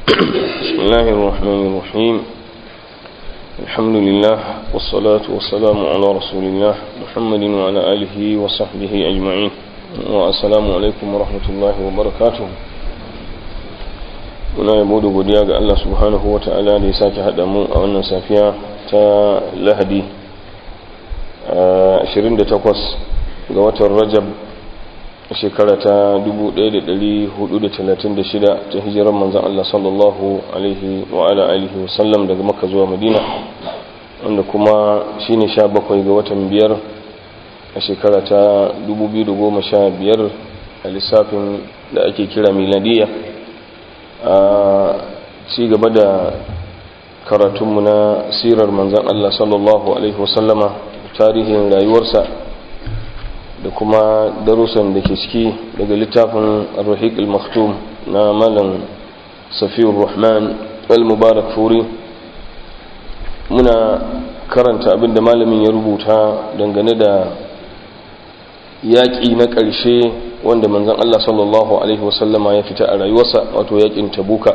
بسم الله الرحمن الرحيم الحمد لله والصلاة والسلام على رسول الله محمد وعلى آله وصحبه أجمعين والسلام عليكم ورحمة الله وبركاته muna yabo da godiya ga Allah subhanahu wa ta'ala da ya sake haɗa mu a wannan safiya ta lahadi 28 ga watan rajab shekara ta 1436 ta hijirar manzan Allah sallallahu alaihi wa ala alihi wasallam daga makka zuwa madina wanda kuma shine 17 ga watan biyar a shekara ta 2015 a lissafin da ake kira miladiya a ci gaba da karatunmu na sirar manzan Allah sallallahu alaihi wasallama tarihin rayuwarsa da kuma darussan da ke ciki daga littafin ar-rahiq al-maktum na malam safiyur rahman al-mubarak furi muna karanta abin da malamin ya rubuta dangane da yaƙi na ƙarshe wanda manzon Allah sallallahu alaihi wasallama ya fita a rayuwarsa wato yaƙin tabuka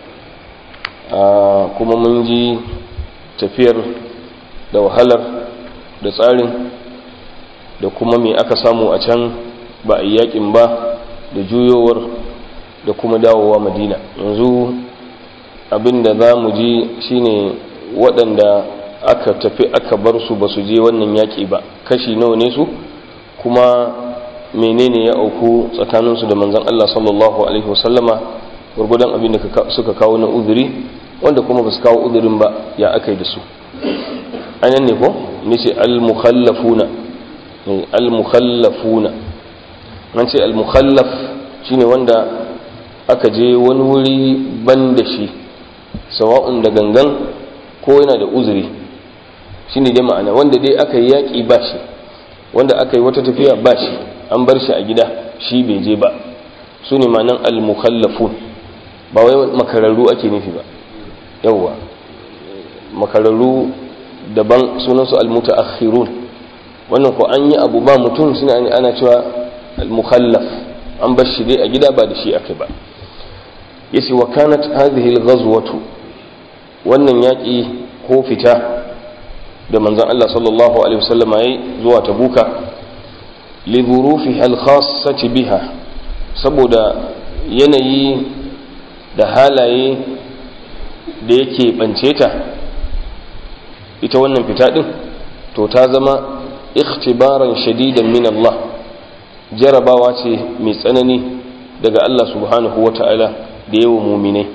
kuma mun ji tafiyar da wahalar da tsarin da kuma me aka samu a can ba a yakin ba da juyowar da kuma dawowa madina yanzu abinda za mu ji shine waɗanda aka tafi aka bar su ba su je wannan yaƙi ba kashi nawa ne su kuma menene ya auku tsakaninsu da manzan Allah sallallahu alaihi wasallama gwargwadon abin da suka kawo na uzuri wanda kuma ba su kawo uzurin ba ya aka yi da su anan ne ko ni ce al-mukhallafuna al-mukhallafuna an ce al-mukhallaf shine wanda aka je wani wuri ban da shi sawa'un da gangan ko yana da uzuri shine dai ma'ana wanda dai aka yi yaƙi ba shi wanda aka yi wata tafiya ba shi an bar shi a gida shi bai je ba su ne ma'anan al-mukhallafun ba wai makararru ake nufi ba yawwa makararru daban sunansu al-mutaakhirun wannan ko an yi abu ba mutum suna ana cewa al-mukhallaf an bar shi dai a gida ba da shi akai ba yace wa kanat hadhihi al-ghazwatu wannan yaki ko fita da manzon Allah sallallahu alaihi wasallam yayi zuwa tabuka li dhurufiha al-khassati biha saboda yanayi da halaye da yake bance ta ita wannan fita din to ta zama ikhtibaran shadidan min Allah jarabawa ce mai tsanani daga Allah subhanahu wa ta'ala da yawan muminai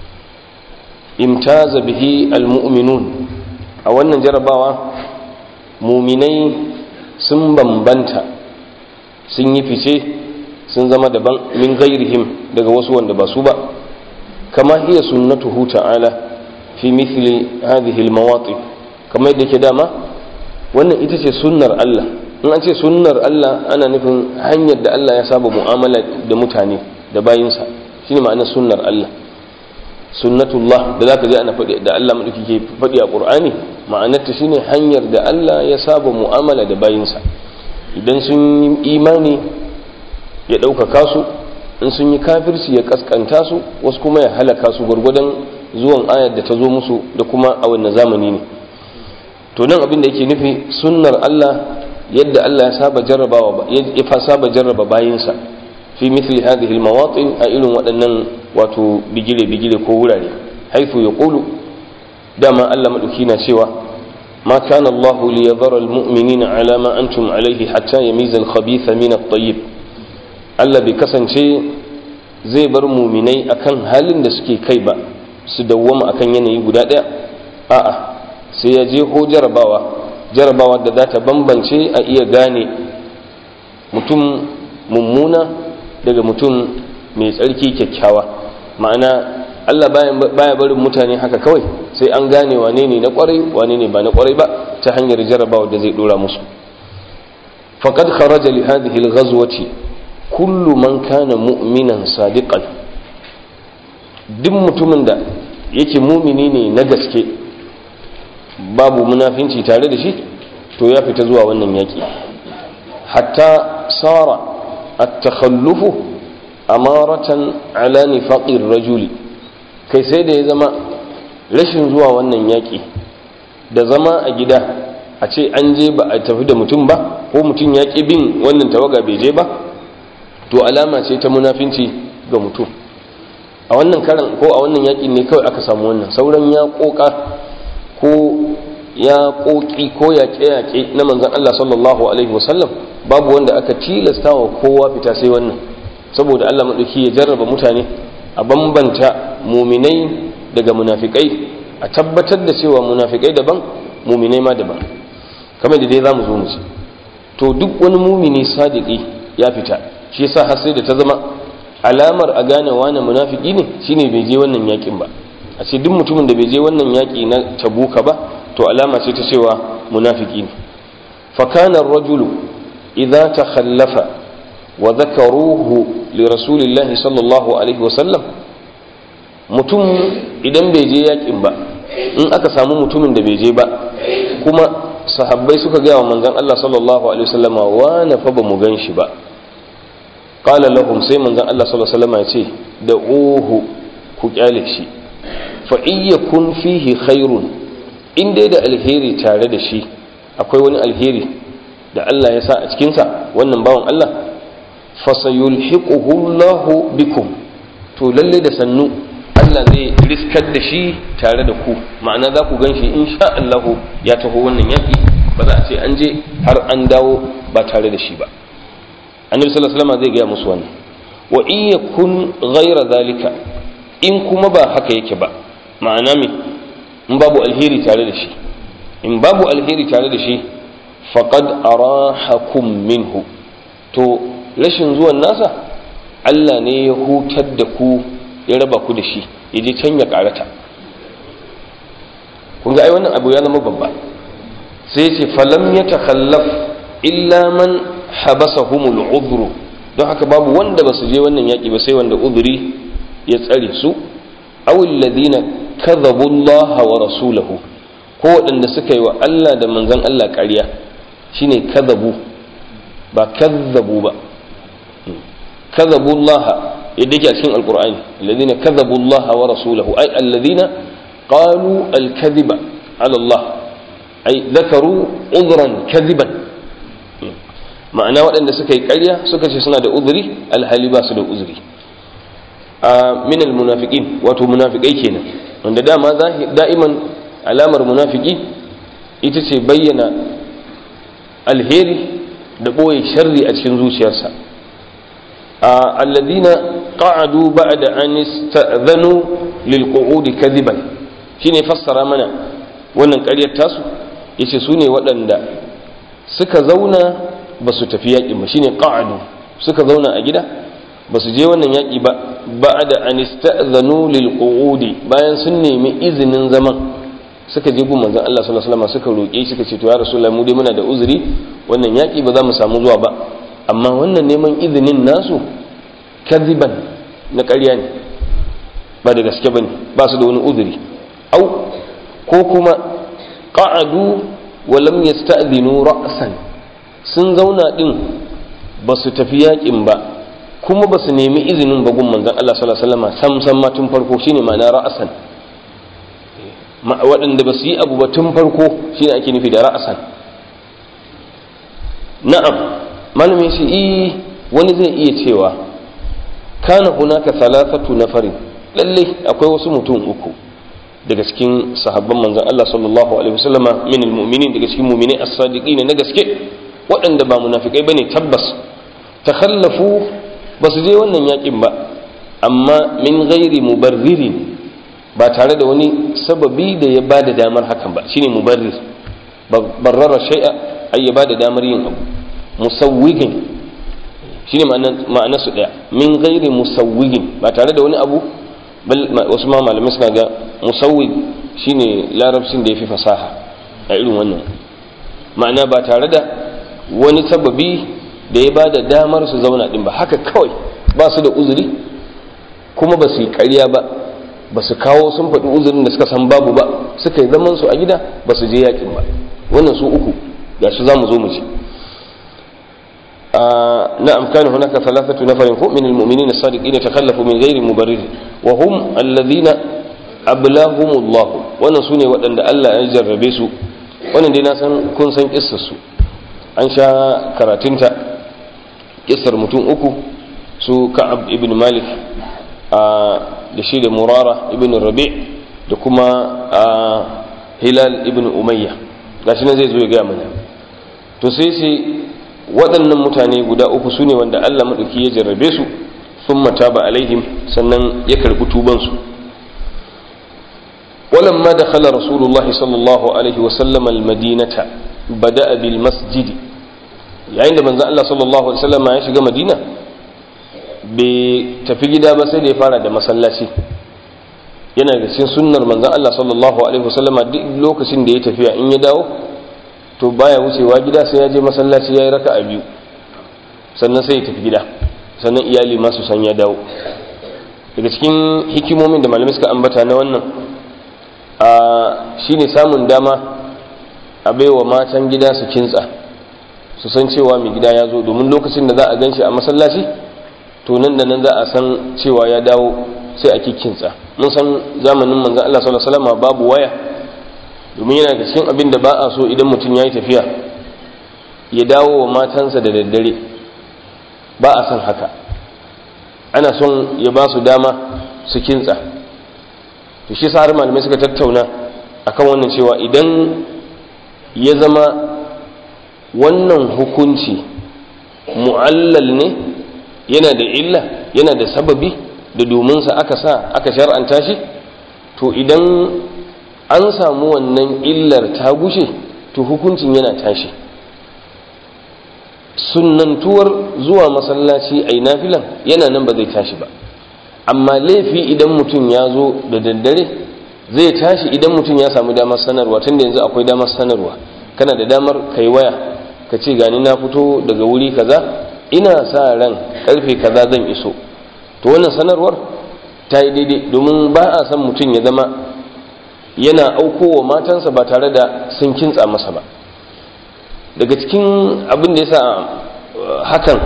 imtaza bihi almu'minun a wannan jarabawa muminai sun bambanta sun yi fice sun zama daban min gairihim daga wasu wanda ba su ba kama hiya sunnatuhu ta'ala fi mithli hadhihi almawati kamar yadda ke dama wannan ita ce sunnar Allah in an ce sunnar Allah ana nufin hanyar da Allah ya saba mu'amala da mutane da bayinsa shine ma'anar sunnar Allah sunnatullah da zaka je ana faɗi da Allah madauki ke faɗi a Qur'ani ma'anar ta shine hanyar da Allah ya saba mu'amala da bayinsa idan sun yi imani ya ɗaukaka su in sun yi kafirci ya kaskanta su wasu kuma ya halaka su gwargwadon zuwan ayar da ta zo musu da kuma a wannan zamani ne to nan abin da yake nufi sunnar Allah yadda Allah ya saba jarrabawa ya fa saba jarraba bayinsa fi mithli hadhihi almawatin a irin waɗannan wato bigire bigire ko wurare haifu ya qulu dama Allah madauki na cewa ma kana Allah li yadhara almu'minina ala ma antum alayhi hatta yamiza alkhabitha min at-tayyib Allah bai kasance zai bar muminai akan halin da suke kai ba su dawwama akan yanayi guda ɗaya a'a sai ya je ko jarabawa jarabawa da za ta bambance a iya gane mutum mummuna daga mutum mai tsarki kyakkyawa ma'ana Allah baya barin mutane haka kawai sai an gane wane ne na kwarai wane ne ba na kwarai ba ta hanyar jarabawa da zai dora musu faqad kharaja li hadhihi al-ghazwati kullu man kana mu'minan sadiqan duk mutumin da yake mumini ne na gaske babu munafinci tare da shi to ya fita zuwa wannan yaki hatta sara at-takhallufu amaratan ala nifaqir rajuli kai sai da ya zama rashin zuwa wannan yaƙi da zama a gida a ce an je ba a tafi da mutum ba ko mutum ya ƙi bin wannan tawaga bai je ba to alama ce ta munafinci ga mutum a wannan karan ko a wannan yaƙin ne kawai aka samu wannan sauran ya ƙoƙa ko ya ƙoƙi ko yaƙe-yaƙe na manzan Allah sallallahu alaihi wasallam babu wanda aka tilasta wa kowa fita sai wannan saboda Allah maɗauki ya jarraba mutane a bambanta muminai daga munafikai a tabbatar da cewa munafikai daban muminai ma daban kamar da dai za mu zo mu ci to duk wani mumini sadiki ya fita shi yasa har sai da ta zama alamar a gane wani munafiki ne shine bai je wannan yakin ba a ce duk mutumin da bai je wannan yaki na tabuka ba to alama ce ta cewa munafiki ne fa kana ar-rajulu idza takhallafa wa dhakaruhu li rasulillahi sallallahu alaihi wa sallam mutum idan bai je yakin ba in aka samu mutumin da bai je ba kuma sahabbai suka gaya wa manzon Allah sallallahu alaihi wasallama wa na fa ba mu gan shi ba qala lahum sai manzon Allah sallallahu alaihi wasallama ya ce da uhu ku kyale shi fa iyakun fihi khairun in dai da alheri tare da shi akwai wani alheri da Allah ya sa a cikin sa wannan bawan Allah fa sayulhiquhu Allahu bikum to lalle da sannu Allah zai riskar da shi tare da ku ma'ana za ku gan shi insha Allah ya taho wannan yaƙi ba za a ce an je har an dawo ba tare da shi ba annabi sallallahu alaihi wasallam zai gaya musu wannan wa in yakun ghayra zalika in kuma ba haka yake ba ma'ana me in babu alheri tare da shi in babu alheri tare da shi faqad arahakum minhu to rashin zuwan nasa Allah ne ya hutar da ku ya raba ku da shi ya je can ya karata kun ga ai wannan abu ya zama babba sai ya ce falam ya takhallaf illa man habasahumul udhru don haka babu wanda ba su je wannan yaki ba sai wanda udhuri ya tsare su aw alladhina kadhabu Allah wa rasulahu ko waɗanda suka yi wa Allah da manzon Allah ƙarya shine kadhabu ba kadhabu ba kadhabu Allah yadda yake a cikin alkur'ani alladhina kadhabu Allah wa rasulahu ay alladhina qalu al-kadhiba ala Allah ay dhakaru udhran kadhiban ma'ana waɗanda suka yi ƙarya suka ce suna da uzuri alhali ba su da uzuri a min almunafiqin wato munafikai kenan wanda dama da'iman alamar munafiki ita ce bayyana alheri da ɓoye sharri a cikin zuciyarsa الذين قعدوا بعد أن استأذنوا للقعود كذبا shine fassara mana wannan ƙaryar tasu yace su ne waɗanda suka zauna ba su tafi yaƙi ba shine qa'adu suka zauna a gida ba su je wannan yaƙi ba ba'da an ista'zanu lil qu'udi bayan sun nemi izinin zaman suka je gun manzon Allah sallallahu alaihi wasallam suka roƙe suka ce to ya rasulullahi mu dai muna da uzuri wannan yaƙi ba za mu samu zuwa ba amma wannan neman izinin nasu kaziban na ƙarya ne ba da gaske ba ne ba su da wani uzuri au ko kuma ƙa'adu wa lam yasta'dinu ra'san sun zauna din ba su tafi yakin ba kuma ba su nemi izinin ba gun manzon Allah sallallahu alaihi wasallam sam sam ma tun farko shine ma'ana ra'san waɗanda ba su yi abu ba tun farko shine ake nufi da ra'san na'am malamin shi i wani zai iya cewa kana hunaka thalathatu nafarin lalle akwai wasu mutum uku daga cikin sahabban manzon Allah sallallahu alaihi wasallama min almu'minin daga cikin mu'minai as-sadiqin na gaske waɗanda ba munafikai bane tabbas takhallafu ba su je wannan yakin ba amma min ghairi mubarririn ba tare da wani sababi da ya bada damar hakan ba shine mubarrir barrara shay'a ay ya bada damar yin abu musawwigin shine ma'anar su daya min ghairi musawwigin ba tare da wani abu wasu ma malamai suna ga musawwig shine larabcin da ya fi fasaha a irin wannan ma'ana ba tare da wani sababi da ya ba da damar su zauna din ba haka kawai ba su da uzuri kuma ba su yi ƙarya ba ba su kawo sun faɗi uzurin da suka san babu ba suka yi zaman su a gida ba su je yakin ba wannan su uku ga shi za mu zo mu ji نعم كان هناك ثلاثة نفر من المؤمنين الصادقين تخلفوا من غير مبرر وهم الذين ablahumullahu wannan su ne waɗanda Allah ya jarrabe su wannan dai na san kun san kissar su an sha karatunta kissar mutum uku su ka'ab ibn malik da shi da murara ibn rabi da kuma hilal ibn umayya gashi nan zai zo ya gaya mana to sai sai waɗannan mutane guda uku su ne wanda Allah maɗauki ya jarrabe su sun mata ba alaihim sannan ya karɓi tubansu ولما دخل رسول الله صلى الله عليه وسلم المدينة بدأ بالمسجد yayin da manzon Allah sallallahu alaihi wasallam ya shiga Madina bai tafi gida ba sai da ya fara da masallaci yana da cikin sunnar manzon Allah sallallahu alaihi wasallam duk lokacin da ya tafiya in ya dawo to baya wucewa gida sai ya je masallaci yayi raka'a biyu sannan sai ya tafi gida sannan iyali ma su san ya dawo daga cikin hikimomin da malamai suka ambata na wannan a shine samun dama a baiwa matan gida su kintsa su san cewa mai gida ya zo domin lokacin da za a gan shi a masallaci to nan da nan za a san cewa ya dawo sai a kikkinsa mun san zamanin manzan Allah sallallahu alaihi wasallam babu waya domin yana da cikin abin da ba a so idan mutum ya yi tafiya ya dawo wa matansa da daddare ba a son haka ana son ya ba su dama su kintsa to shi sa har malamai suka tattauna akan wannan cewa idan ya zama wannan hukunci mu'allal ne yana da illa yana da sababi da dominsa aka sa aka shar'anta shi to idan an samu wannan illar ta gushe to hukuncin yana tashi sunnantuwar zuwa masallaci a nafilan yana nan ba zai tashi ba amma laifi idan mutum ya zo da daddare zai tashi idan mutum ya samu damar sanarwa tunda yanzu akwai damar sanarwa kana da damar kai waya ka ce gani na fito daga wuri kaza ina sa ran karfe kaza zan iso to wannan sanarwar ta yi daidai domin ba a san mutum ya zama yana aukowa matansa ba tare da sun kintsa masa ba daga cikin abin da ya sa hakan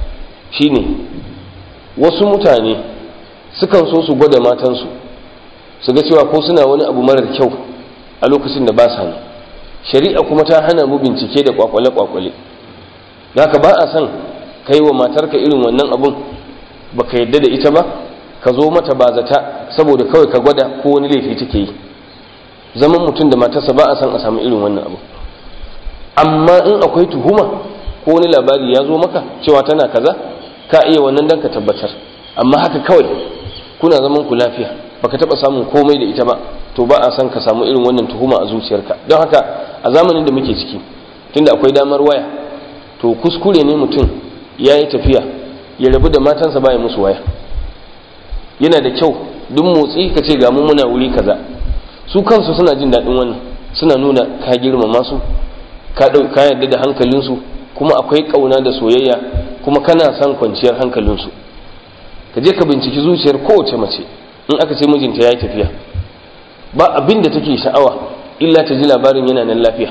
shine wasu mutane sukan so su gwada matansu su ga cewa ko suna wani abu marar kyau a lokacin da ba sa ne shari'a kuma ta hana mu bincike da kwakwale-kwakwale haka ba a son kai wa matarka irin wannan abun baka yadda da ita ba ka zo mata ba zata saboda kawai ka gwada ko wani laifi take yi zaman mutum da matarsa ba a son a samu irin wannan abu amma in akwai tuhuma ko wani labari ya zo maka cewa tana kaza ka iya wannan dan ka tabbatar amma haka kawai kuna zaman ku lafiya baka taba samun komai da ita ba to ba a san ka samu irin wannan tuhuma a zuciyarka don haka a zamanin da muke ciki tunda akwai damar waya to kuskure ne mutum ya yi tafiya ya rabu da matansa baya musu waya yana da kyau duk motsi ka ce ga mu muna wuri kaza su kansu suna jin daɗin wannan suna nuna ka girmama su ka ka yarda da hankalinsu kuma akwai ƙauna da soyayya kuma kana son kwanciyar hankalinsu ka je ka binciki zuciyar kowace mace in aka ce mijinta ya yi tafiya ba abin da take sha'awa illa ta ji labarin yana nan lafiya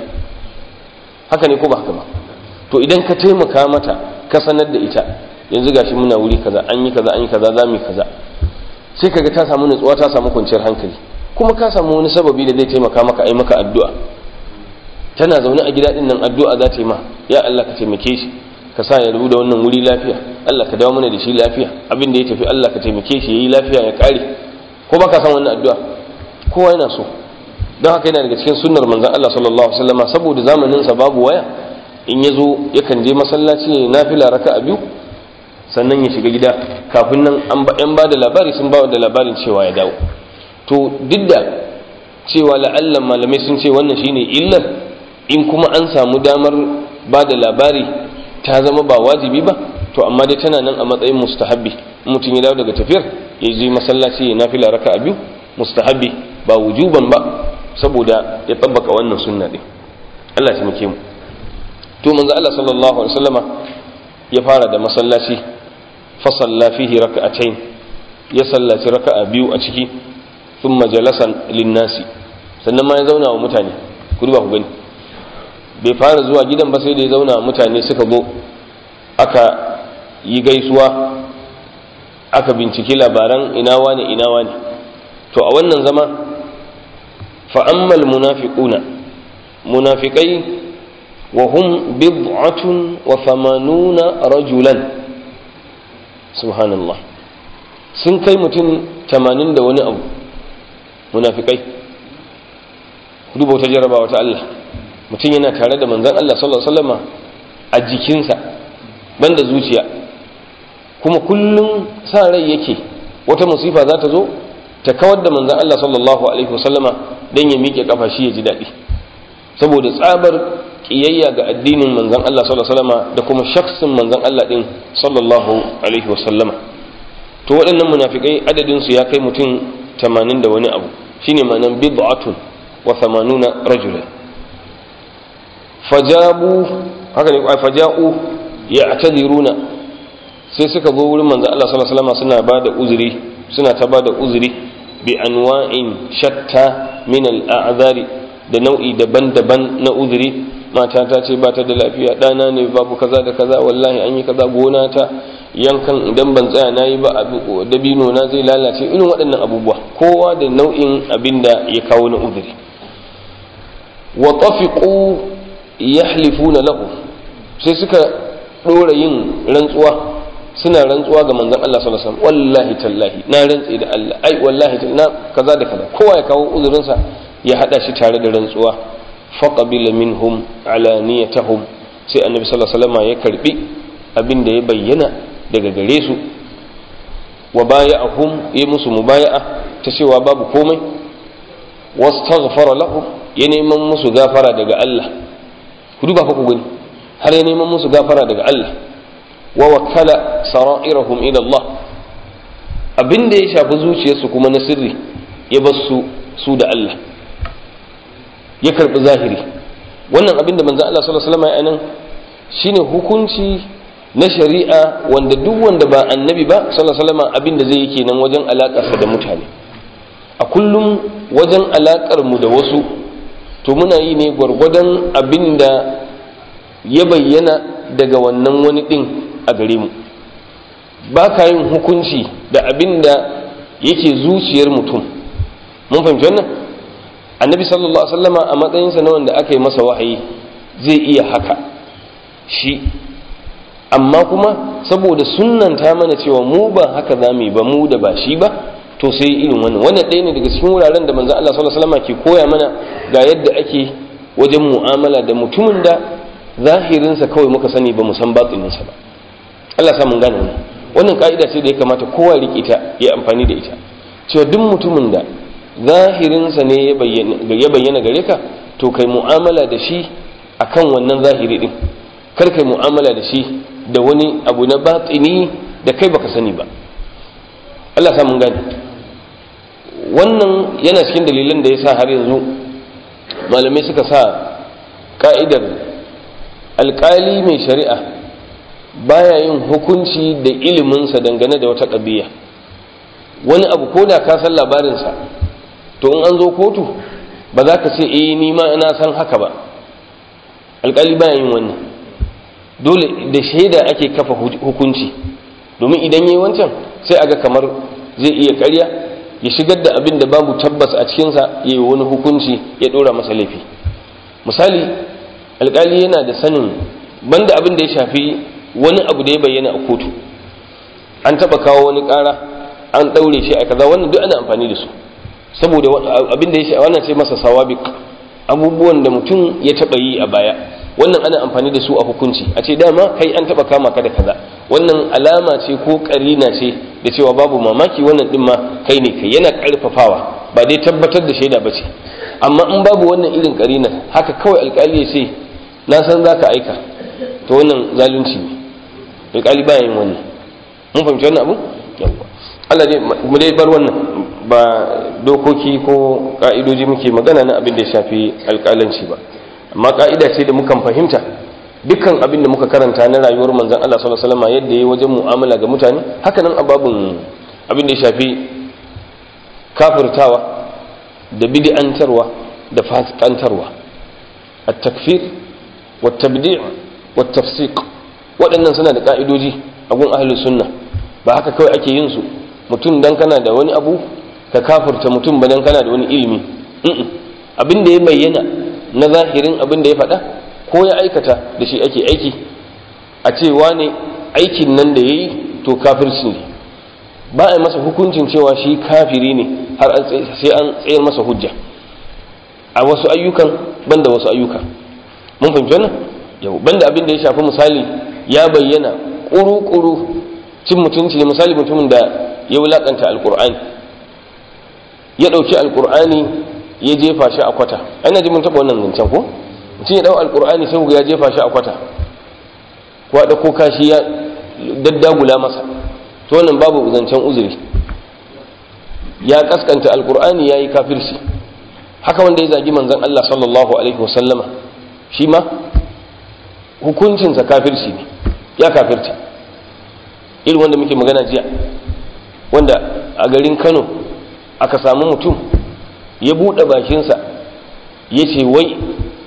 haka ne ko ba haka ba to idan ka taimaka mata ka sanar da ita yanzu gashi muna wuri kaza an yi kaza an yi kaza za mu yi kaza sai kaga ta samu nutsuwa ta samu kwanciyar hankali kuma ka samu wani sababi da zai taimaka maka ai maka addu'a tana zaune a gida din nan addu'a za ta yi ma ya Allah ka taimake shi ka sa ya rubu da wannan wuri lafiya Allah ka dawo mana da shi lafiya abin da ya tafi Allah ka taimake shi yayi lafiya ya kare ko baka san wannan addu'a kowa yana so don haka yana daga cikin sunnar manzon Allah sallallahu alaihi wasallam saboda zamanin sa babu waya in ya zo yakan je masallaci ya nafila raka'a biyu sannan ya shiga gida kafin nan an ba da labari sun ba da labarin cewa ya dawo to duk da cewa la'allan malamai sun ce wannan shine illar in kuma an samu damar ba da labari ta zama ba wajibi ba to amma dai tana nan a matsayin mustahabbi mutum ya dawo daga tafiyar ya je masallaci ya nafila raka'a biyu mustahabbi ba wujuban ba saboda ya tabbaka wannan sunna din Allah ya taimake mu to manzo Allah sallallahu alaihi wasallama ya fara da masallaci fa salla fihi rak'atayn ya sallaci raka'a biyu a ciki thumma jalasan linnasi sannan ma ya zauna wa mutane ku duba ku gani bai fara zuwa gidan ba sai da ya zauna wa mutane suka zo aka yi gaisuwa aka binciki labaran ina wane ina wane to a wannan zama fa'ammal munafiquna munafiqai wa hum bid'atun wa thamanuna rajulan subhanallah sun kai mutum tamanin da wani abu munafikai duba wata jarabawa ta Allah mutum yana tare da manzan Allah sallallahu alaihi wasallama a jikinsa banda zuciya kuma kullum sa rai yake wata musifa za ta zo ta kawar da manzan Allah sallallahu alaihi wasallama dan ya miƙe kafa shi ya ji daɗi saboda tsabar kiyayya ga addinin manzan Allah sallallahu alaihi wasallama da kuma shaksin manzan Allah din sallallahu alaihi wasallama to waɗannan munafikai adadin su ya kai mutum 80 da wani abu shine ma'anan bid'atun wa 80 rajulan fajabu haka ne ai faja'u ya'tadiruna sai suka zo wurin manzon Allah sallallahu alaihi wasallam suna bada uzuri suna ta bada uzuri bi anwa'in shatta min al'azari da nau'i daban-daban na uzuri mata ta ce ba ta da lafiya ɗana ne babu kaza da kaza wallahi an yi kaza gona ta yankan idan ban tsaya na yi ba dabino na zai lalace irin waɗannan abubuwa kowa da nau'in abin da ya kawo na uzuri wa tafiqu yahlifuna lahu sai suka ɗora yin rantsuwa suna rantsuwa ga manzon Allah sallallahu alaihi wasallam wallahi tallahi na rantsi da Allah ai wallahi na kaza da kaza kowa ya kawo uzurinsa ya hada shi tare da rantsuwa faqabila minhum alaniyatahum sai annabi sallallahu alaihi wasallam ya karbi abin da ya bayyana daga gare su wa baya'ahum ya musu mubaya'a ta cewa babu komai wastaghfara lahum ya neman musu gafara daga Allah ku duba fa ku gani har ya neman musu gafara daga Allah wa wakala sara'irahum ila Allah abin da ya shafi zuciyarsu kuma na sirri ya bar su su da Allah ya karbi zahiri wannan abin da manzo Allah sallallahu alaihi wasallam ya nan shine hukunci na shari'a wanda duk wanda ba annabi ba sallallahu alaihi wasallam abin da zai yi kenan wajen alakarsa da mutane a kullum wajen alakar mu da wasu to muna yi ne gwargwadon abin da ya bayyana daga wannan wani din a gare mu ba ka yin hukunci da abin da yake zuciyar mutum mun fahimci wannan annabi sallallahu alaihi wasallama a matsayinsa na wanda aka yi masa wahayi zai iya haka shi amma kuma saboda sunnanta mana cewa mu ba haka za mu yi ba mu da ba shi ba to sai irin wannan wannan ɗaya ne daga cikin wuraren da manzon Allah sallallahu alaihi wasallama ke koya mana ga yadda ake wajen mu'amala da mutumin da zahirinsa kawai muka sani ba mu san batininsa ba Allah sa mun gane wannan wannan ka'ida ce da ya kamata kowa riƙe ta ya amfani da ita cewa duk mutumin da zahirinsa ne ya bayyana gare ka to kai mu'amala da shi akan wannan zahiri din kar kai mu'amala da shi da wani abu na batini da kai baka sani ba Allah sa mun gane wannan yana cikin dalilan da ya sa har yanzu malamai suka sa ka'idar alkali mai shari'a baya yin hukunci da iliminsa dangane da wata ƙabiya wani abu ko da ka san labarinsa to in an zo kotu ba za ka ce eh ni ma ina san haka ba alkali baya yin wannan dole da shaida ake kafa hukunci domin idan yi wancan sai aga kamar zai iya karya ya shigar da abin da babu tabbas a cikinsa ya yi wani hukunci ya ɗora masa laifi misali alkali yana da sanin banda abin da ya shafi wani abu da ya bayyana a kotu an taba kawo wani kara an daure shi a kaza wannan duk ana amfani da su saboda abin da ya wannan sai masa sawabiq abubuwan da mutum ya taba yi a baya wannan ana amfani da su a hukunci a ce dama kai an taba kama ka da kaza wannan alama ce ko karina ce da cewa babu mamaki wannan din ma kai ne kai yana karfafawa ba dai tabbatar da shaida bace amma in babu wannan irin karina haka kawai alkali ya ce na san zaka aika to wannan zalunci ne alƙali baya yin wannan mun fahimci wannan abu yawwa Allah dai mu dai bar wannan ba dokoki ko ka'idoji muke magana na abin da ya shafi alƙalanci ba amma ka'ida ce da mukan fahimta dukkan abin da muka karanta na rayuwar manzon Allah sallallahu alaihi wasallam yadda yayi wajen mu'amala ga mutane haka nan ababun abin da ya shafi kafirtawa da bid'antarwa da fasikantarwa at-takfir wat-tabdi' wat-tafsiq waɗannan suna da ka'idoji a gun ahlus sunna ba haka kawai ake yin su mutum dan kana da wani abu ka kafirta mutum ba dan kana da wani ilimi abin da ya bayyana na zahirin abin da ya faɗa ko ya aikata da shi ake aiki a cewa ne aikin nan da ya yi to kafirci ne ba a yi masa hukuncin cewa shi kafiri ne har sai an tsayar masa hujja a wasu ayyukan banda wasu ayyuka mun fahimci wannan yau banda abin da ya shafi misali ya bayyana ƙuru-ƙuru cin mutunci ne misali mutumin da ya wulaƙanta alƙur'ani ya ɗauki alƙur'ani ya jefa shi a kwata ana ji mun taɓa wannan zancen ko mutum ya ɗau alƙur'ani sai ya jefa shi a kwata ko da ko kashi ya daddagula masa to wannan babu zancen uzuri ya kaskanta alƙur'ani ya yi kafirci haka wanda ya zagi manzon Allah sallallahu alaihi wasallama shi ma hukuncinsa kafirci ne ya kafirta irin wanda muke magana jiya wanda a garin Kano aka samu mutum ya buɗe bakinsa ya ce wai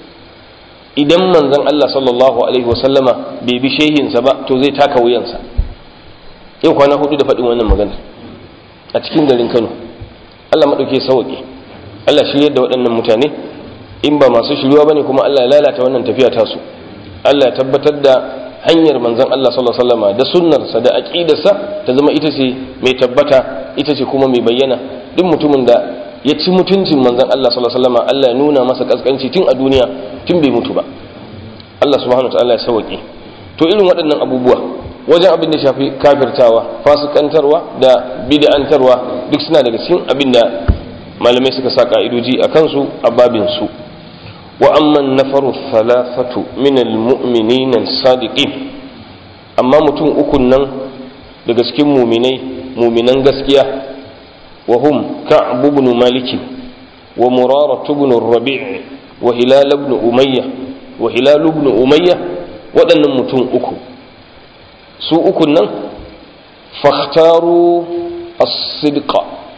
idan manzon Allah sallallahu alaihi wasallama bai bi shehinsa ba to zai taka wuyansa yau kwana hudu da faɗin wannan magana a cikin garin Kano Allah maɗauke sauƙi Allah shirye da waɗannan mutane in ba masu shiruwa bane kuma Allah ya lalata wannan tafiya tasu Allah ya tabbatar da hanyar manzon Allah sallallahu alaihi wasallama da sunnarsa da aqidarsa ta zama ita ce mai tabbata ita ce kuma mai bayyana duk mutumin da ya ci mutuncin manzon Allah sallallahu alaihi wasallam Allah ya nuna masa kaskanci tun a duniya tun bai mutu ba Allah subhanahu wataala ya sauke to irin waɗannan abubuwa wajen abin da shafi kafirtawa fasikantarwa da bid'antarwa duk suna daga cikin abin da malamai suka sa ka'idoji a kansu a babin su wa amma nafaru thalathatu min almu'minin sadiqin amma mutum ukun nan daga cikin muminai muminan gaskiya وهم كعب بن مالك ومرارة بن الربيع وهلال بن أمية وهلال بن أمية ودن متون أكو سو أكو نن فاختاروا الصدق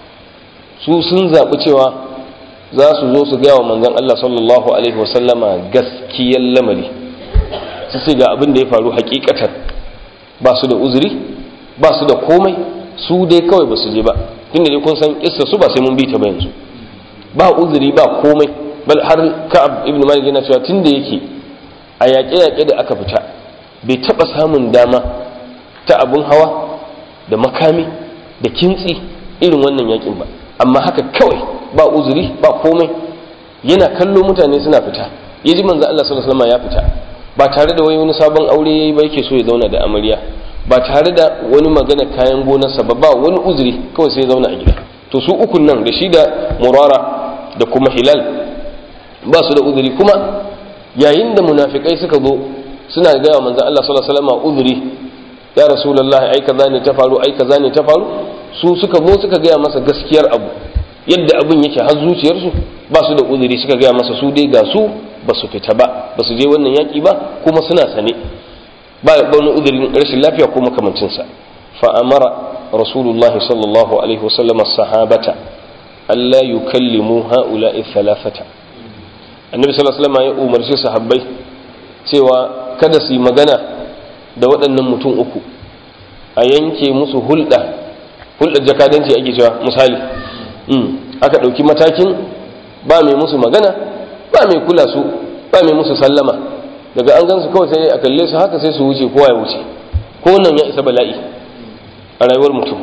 su sun zaɓi cewa za su zo su gaya wa manzon Allah sallallahu alaihi wasallama gaskiyar lamari su ce ga abin da ya faru hakikatan ba su da uzuri ba su da komai su dai kawai ba su je ba tunda dai kun san kissa su ba sai mun bi ta ba yanzu ba uzuri ba komai bal har ka'ab ibn malik yana cewa tunda yake a yaƙe-yaƙe da aka fita bai taɓa samun dama ta abun hawa da makami da kintsi irin wannan yaƙin ba amma haka kawai ba uzuri ba komai yana kallo mutane suna fita ya ji manzo Allah sallallahu alaihi wasallam ya fita ba tare da wani sabon aure yayi ba yake so ya zauna da amarya ba tare da wani magana kayan gonarsa ba ba wani uzuri kawai sai zauna a gida to su ukun nan da shi da murara da kuma hilal ba su da uzuri kuma yayin da munafikai suka zo suna gaya manzon Allah sallallahu alaihi wasallam uzuri ya rasulullahi ai kaza ne ta faru ai kaza ne ta faru su suka zo suka gaya masa gaskiyar abu yadda abin yake har zuciyarsu ba su da uzuri suka gaya masa su dai ga su ba su fita ba ba su je wannan yaki ba kuma suna sane ba wani uzurin rashin lafiya ko makamancinsa fa'amara rasulullah sallallahu alaihi wasallam sahabata Allah yukallimu ha'ula'i thalathata annabi sallallahu alaihi wasallam ya umarci sahabbai cewa kada su yi magana da waɗannan mutum uku a yanke musu hulɗa hulɗar jakadanci ake cewa misali aka ɗauki matakin ba mai musu magana ba mai kula su ba mai musu sallama daga an gansu kawai sai a kalle su haka sai su wuce kowa ya wuce ko nan ya isa bala'i a rayuwar mutum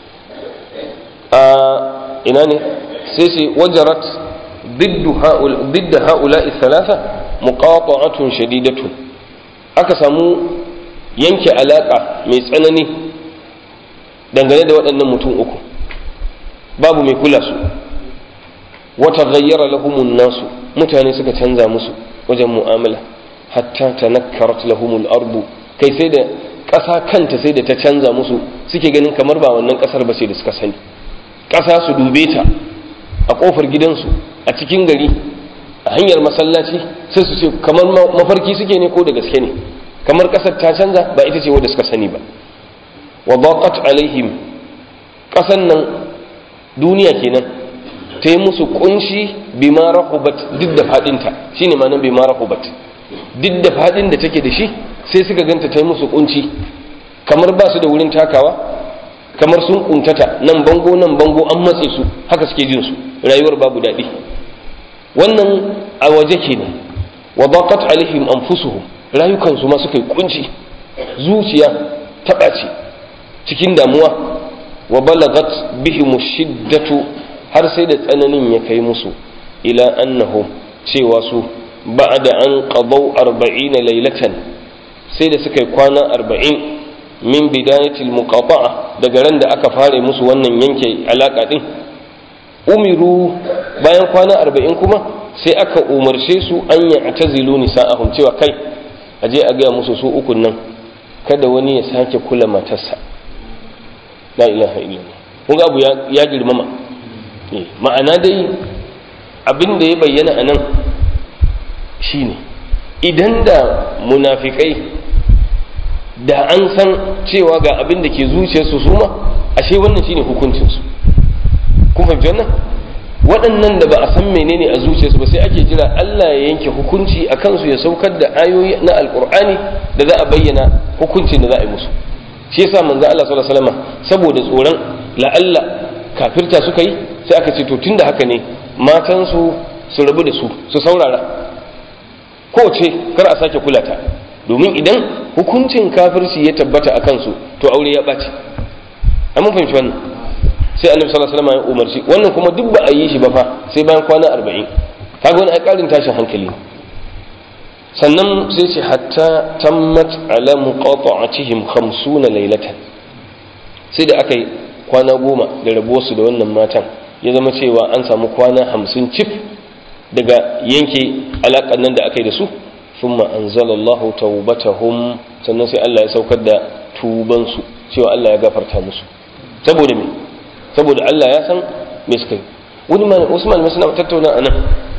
a ina ne sai sai wajarat didda ha'ula'i thalatha muqata'atun shadidatun aka samu yanke alaka mai tsanani dangane da waɗannan mutum uku babu mai kula su wata gayyara lahumun nasu mutane suka canza musu wajen mu'amala hatta tanakkarat lahumul ardu kai sai da ƙasa kanta sai da ta canza musu suke ganin kamar ba wannan ƙasar ba sai da suka sani ƙasa su dube ta a ƙofar gidansu a cikin gari a hanyar masallaci sai su ce kamar mafarki suke ne ko da gaske ne kamar ƙasar ta canza ba ita ce wadda suka sani ba wa baqat alaihim ƙasan nan duniya kenan ta yi musu kunshi bima rahubat duk da fadinta shine ma nan bima rahubat duk da fadin da take da shi sai suka ganta ta yi musu kunci kamar ba su da wurin takawa kamar sun kuntata nan bango nan bango an matse su haka suke jin su rayuwar babu daɗi wannan a waje kenan wa baqat alaihim anfusuhum rayukansu ma suka yi kunci zuciya ta ɓaci cikin damuwa wa balagat bihim shiddatu har sai da tsananin ya kai musu ila annahum cewa su ba'da an qadaw 40 laylatan sai da suka yi kwana 40 min bidayatil muqata'a daga ran da aka fare musu wannan yanke alaka din umiru bayan kwana 40 kuma sai aka umarce su an ya tazilu nisa'ahum cewa kai aje a gaya musu su ukun nan kada wani ya sake kula matarsa la ilaha illallah kun ga abu ya girmama ma'ana dai abin da ya bayyana a nan shine idan da munafikai da an san cewa ga abin da ke zuciyarsu su ma ashe wannan shine hukuncinsu kun fahimci wannan waɗannan da ba a san menene a zuciyarsu ba sai ake jira Allah ya yanke hukunci a kansu ya saukar da ayoyi na alkur'ani da za a bayyana hukuncin da za a yi musu shi yasa manzo Allah sallallahu alaihi wasallam saboda tsoron la'alla kafirta suka yi sai aka ce to tunda haka ne matan su su rabu da su su saurara ko ce kar a sake kula ta domin idan hukuncin kafirci ya tabbata a kansu to aure ya ɓaci an mun fahimci wannan sai annabi sallallahu alaihi wasallam ya umarci wannan kuma duk ba a yi shi ba fa sai bayan kwana 40 kaga wani ai karin tashin hankali sannan sai ce hatta tammat ala muqata'atihim 50 laylatan sai da aka yi kwana goma da rabuwarsu da wannan matan ya zama cewa an samu kwana hamsin cif daga yanke alaƙar nan da aka yi da su thumma anzalallahu tawbatahum sannan sai Allah ya saukar da tubansu cewa Allah ya gafarta musu saboda me saboda Allah ya san me suka yi wani ma Usman mai suna tattauna anan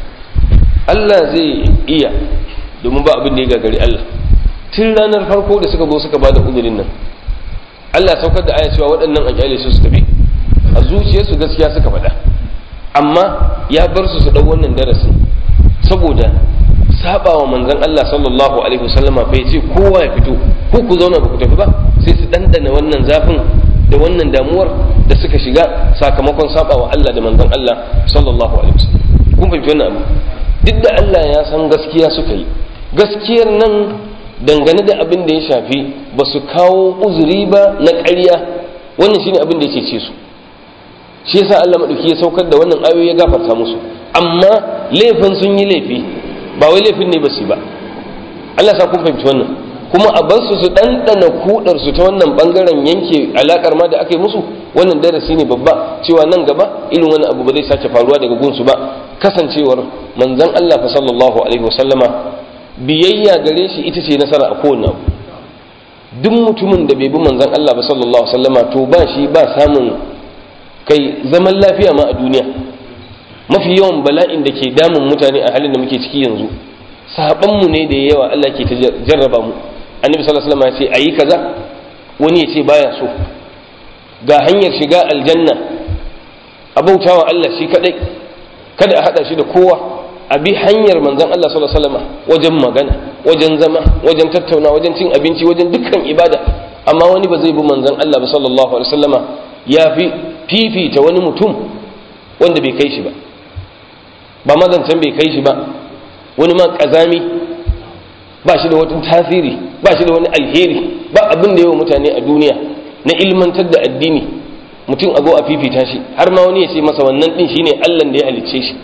Allah zai iya domin ba abin da ya gagari Allah tun ranar farko da suka zo suka bada uzurin nan Allah saukar da aya cewa waɗannan a kyale su su tafi a zuciyarsu gaskiya suka faɗa amma ya bar su su ɗau wannan darasin saboda saba wa manzon Allah sallallahu alaihi wasallama bai ce kowa ya fito ko ku zauna ba ku tafi ba sai su ɗanɗana wannan zafin da wannan damuwar da suka shiga sakamakon saba wa Allah da manzon Allah sallallahu alaihi wasallam kun fahimci wannan abu duk da Allah ya san gaskiya suka yi gaskiyar nan dangane da abin da ya shafi ba su kawo uzuri ba na ƙarya wannan shine abin da yake ce su shi yasa Allah madauki ya saukar da wannan ayoyi ya gafarta musu amma laifin sun yi laifi ba wai laifin ne ba su ba Allah sa kun fahimci wannan kuma a bar su su ɗanɗana kudar su ta wannan bangaren yanke alakar ma da aka yi musu wannan darasi ne babba cewa nan gaba irin wani abu ba zai sake faruwa daga gunsu ba kasancewar manzon Allah fa sallallahu alaihi wasallama biyayya gare shi ita ce nasara a kowane abu duk mutumin da bai bi manzon Allah ba sallallahu alaihi wasallama to ba shi ba samun kai zaman lafiya ma a duniya mafi yawan bala'in da ke damun mutane a halin da muke ciki yanzu sahabanmu ne da yawa Allah ke ta jarraba mu annabi sallallahu alaihi wasallam ya ce ayi kaza wani ya ce baya so ga hanyar shiga aljanna abautawa Allah shi kadai kada a hada shi da kowa a bi hanyar manzon Allah sallallahu alaihi wasallam wajen magana wajen zama wajen tattauna wajen cin abinci wajen dukkan ibada amma wani ba zai bi manzon Allah ba sallallahu alaihi wasallama ya fi fifita wani mutum wanda bai kai shi ba ba mazancan bai kai shi ba wani ma kazami ba shi da wata tasiri ba shi da wani alheri ba abin da yawa mutane a duniya na ilmantar da addini mutum a zo a fifita shi har ma wani ya ce masa wannan din shine Allah da ya halicce shi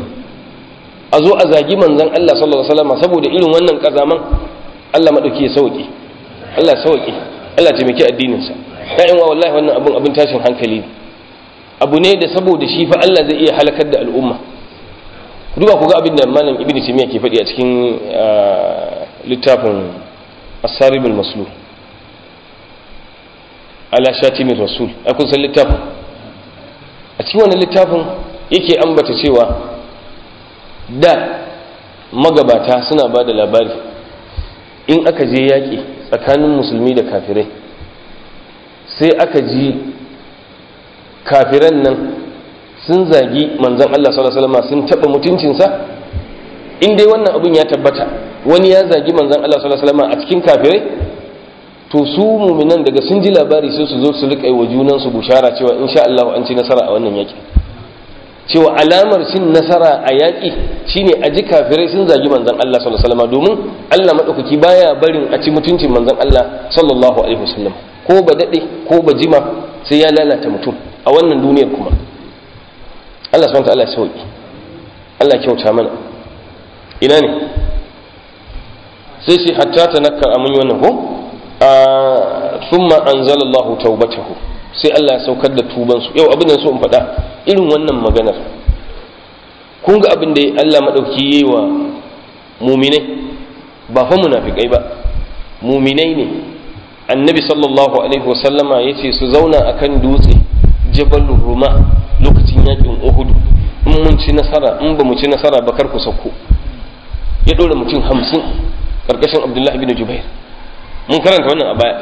a zo a zagi manzon Allah sallallahu alaihi wasallam saboda irin wannan kazaman Allah madauki ya sauke Allah sauke Allah taimaki addinin sa ƴaƴan wa wallahi wannan abun abin tashin hankali ne abu ne da saboda shi fa Allah zai iya halakar da al'umma duba ku ga abin da malam ibn timiya ke faɗi a cikin littafin asaribul maslul ala shatimin rasul a kun san littafin a cikin wannan littafin yake ambata cewa da magabata suna ba da labari in aka je yaƙi tsakanin musulmi da kafirai sai aka ji kafiran nan sun zagi manzon Allah sallallahu alaihi wasallam sun taba mutuncinsa in dai wannan abun ya tabbata wani ya zagi manzon Allah sallallahu alaihi wasallam a cikin kafirai to su muminan daga sun ji labari sai su zo su rika yi wa junansu bushara cewa insha Allah an ci nasara a wannan yaki cewa alamar cin nasara a yaƙi shine a ji kafirai sun zagi manzon Allah sallallahu alaihi wasallam domin Allah madaukaki baya barin a ci mutuncin manzon Allah sallallahu alaihi wasallam ko ba dade ko ba jima sai ya lalata mutum a wannan duniyar kuma Allah subhanahu wa ta'ala ya sauki Allah kyauta mana ina ne sai shi hatta tanakkar amun wannan ko thumma anzala Allah taubatahu sai Allah ya saukar da tuban su yau abin da so in faɗa irin wannan maganar kun ga abin da Allah madauki yayi wa muminai ba fa munafikai ba muminai ne annabi sallallahu alaihi wasallama yace su zauna akan dutse jabal ruma lokacin yakin uhud in mun ci nasara in ba mu ci nasara ba kar ku sauko ya dora mutum hamsin karkashin abdullahi bin jubair mun karanta wannan a baya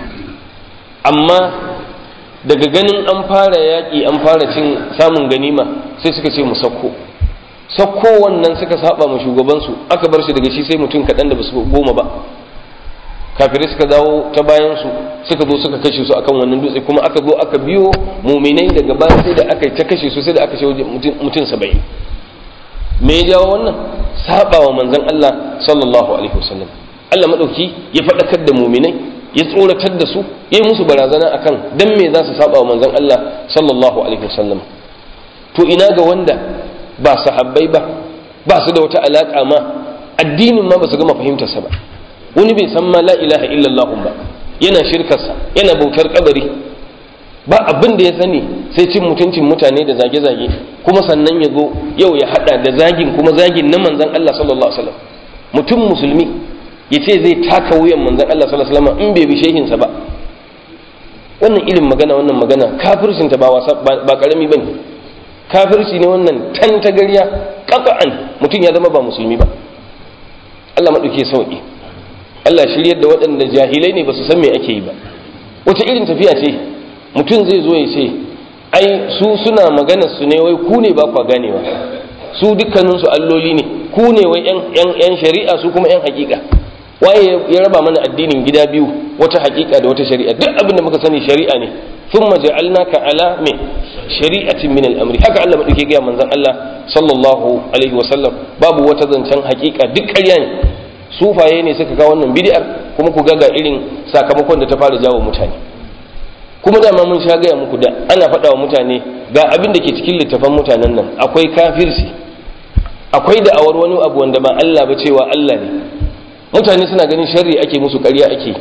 amma daga ganin an fara yaƙi an fara cin samun ganima sai suka ce mu sauko sauko wannan suka saba ma shugabansu aka bar shi daga shi sai mutum kaɗan da basu goma ba kafirai suka dawo ta bayan su suka zo suka kashe su akan wannan dutse kuma aka zo aka biyo muminai daga baya sai da aka yi ta kashe su sai da aka ce mutum saba'in me ya jawo wannan saba wa manzon Allah sallallahu alaihi wasallam Allah madauki ya faɗakar da muminai ya tsoratar da su ya yi musu barazana akan dan me za su saba wa manzon Allah sallallahu alaihi wasallam to ina ga wanda ba sahabbai ba ba su da wata alaka ma addinin ma ba su gama fahimtarsa ba wani bai san ma la ilaha illallah ba yana shirkarsa yana bautar kabari ba abin da ya sani sai cin mutuncin mutane da zage-zage kuma sannan ya zo yau ya hada da zagin kuma zagin na manzan Allah sallallahu alaihi wasallam mutum musulmi ya ce zai taka wuyan manzan Allah sallallahu alaihi wasallam in bai bi shehinsa ba wannan irin magana wannan magana kafircin ta ba wasa ba karami bane kafirci ne wannan tan ta gariya qat'an mutum ya zama ba musulmi ba Allah madauke sauki Allah shiryar da waɗanda jahilai ne ba su san me ake yi ba wata irin tafiya ce mutum zai zo ya ce ai su suna magana su ne wai ku ne ba kwa ganewa su dukkaninsu alloli ne ku ne wai yan shari'a su kuma yan hakika waye ya raba mana addinin gida biyu wata hakika da wata shari'a duk abin da muka sani shari'a ne thumma ja'alnaka ala me shari'atin min al-amri haka Allah madauke ga manzon Allah sallallahu alaihi wasallam babu wata zancen hakika duk ƙarya ne sufaye ne suka kawo wannan bid'ar kuma ku ga ga irin sakamakon da ta fara jawo mutane kuma dama mun sha gaya muku da ana faɗa wa mutane ga abin da ke cikin littafan mutanen nan akwai kafirci akwai da awar wani abu wanda ba Allah ba cewa Allah ne mutane suna ganin sharri ake musu ƙarya ake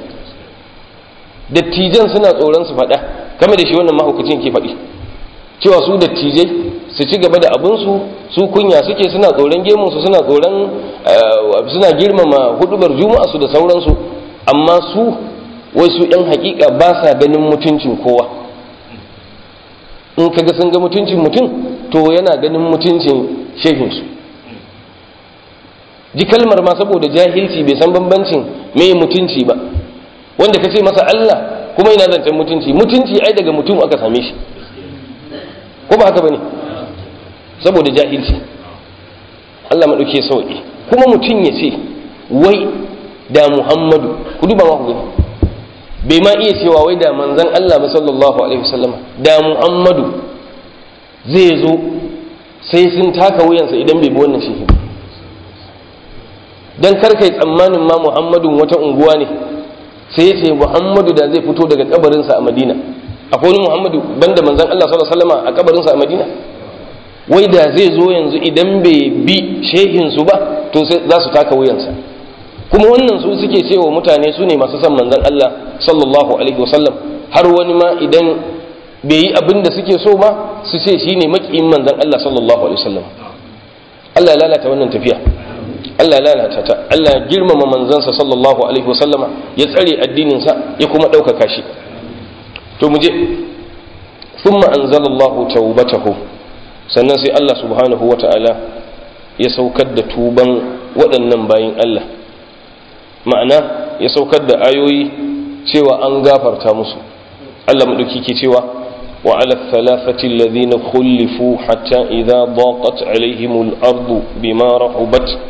dattijan suna tsoron su faɗa kame da shi wannan mahaukacin ke faɗi cewa su dattijai su ci gaba da abinsu su kunya suke suna tsoron gemunsu suna tsoron suna girmama hudubar juma'a su da sauransu amma su wai su yan hakika ba sa ganin mutuncin kowa in kaga sun ga mutuncin mutum to yana ganin mutuncin shehinsu ji kalmar ma saboda jahilci bai san bambancin me mutunci ba wanda ka ce masa Allah kuma yana zancen mutunci mutunci ai daga mutum aka same shi ko ba haka bane saboda jahilci Allah maɗauke sauƙi kuma mutum ya ce wai da Muhammadu ku duba ma ku gani bai ma iya cewa wai da manzan Allah ba sallallahu alaihi wasallama da Muhammadu zai zo sai sun taka wuyansa idan bai bi wannan shehi ba dan kar kai tsammanin ma Muhammadun wata unguwa ne sai ya ce Muhammadu da zai fito daga kabarinsa a Madina akwai wani Muhammadu banda manzan Allah sallallahu alaihi wasallama a kabarinsa a Madina wai da zai zo yanzu idan bai bi shehinsu ba to za su taka wuyansa kuma wannan su suke cewa mutane su ne masu son manzon Allah sallallahu alaihi wasallam har wani ma idan bai yi abin da suke so ba su ce shi ne makiyin manzon Allah sallallahu alaihi wasallam Allah ya lalata wannan tafiya Allah ya lalata ta Allah ya girmama manzansa sallallahu alaihi wasallama ya tsare addininsa ya kuma ɗaukaka shi to mu je thumma anzalallahu tawbatahu sannan sai Allah subhanahu wa ta'ala ya saukar da tuban waɗannan bayin Allah ma'ana ya saukar da ayoyi cewa an gafarta musu Allah maɗauki ke cewa wa ala thalathati alladhina khulifu hatta idha daqat alaihim al-ardu bima rahubat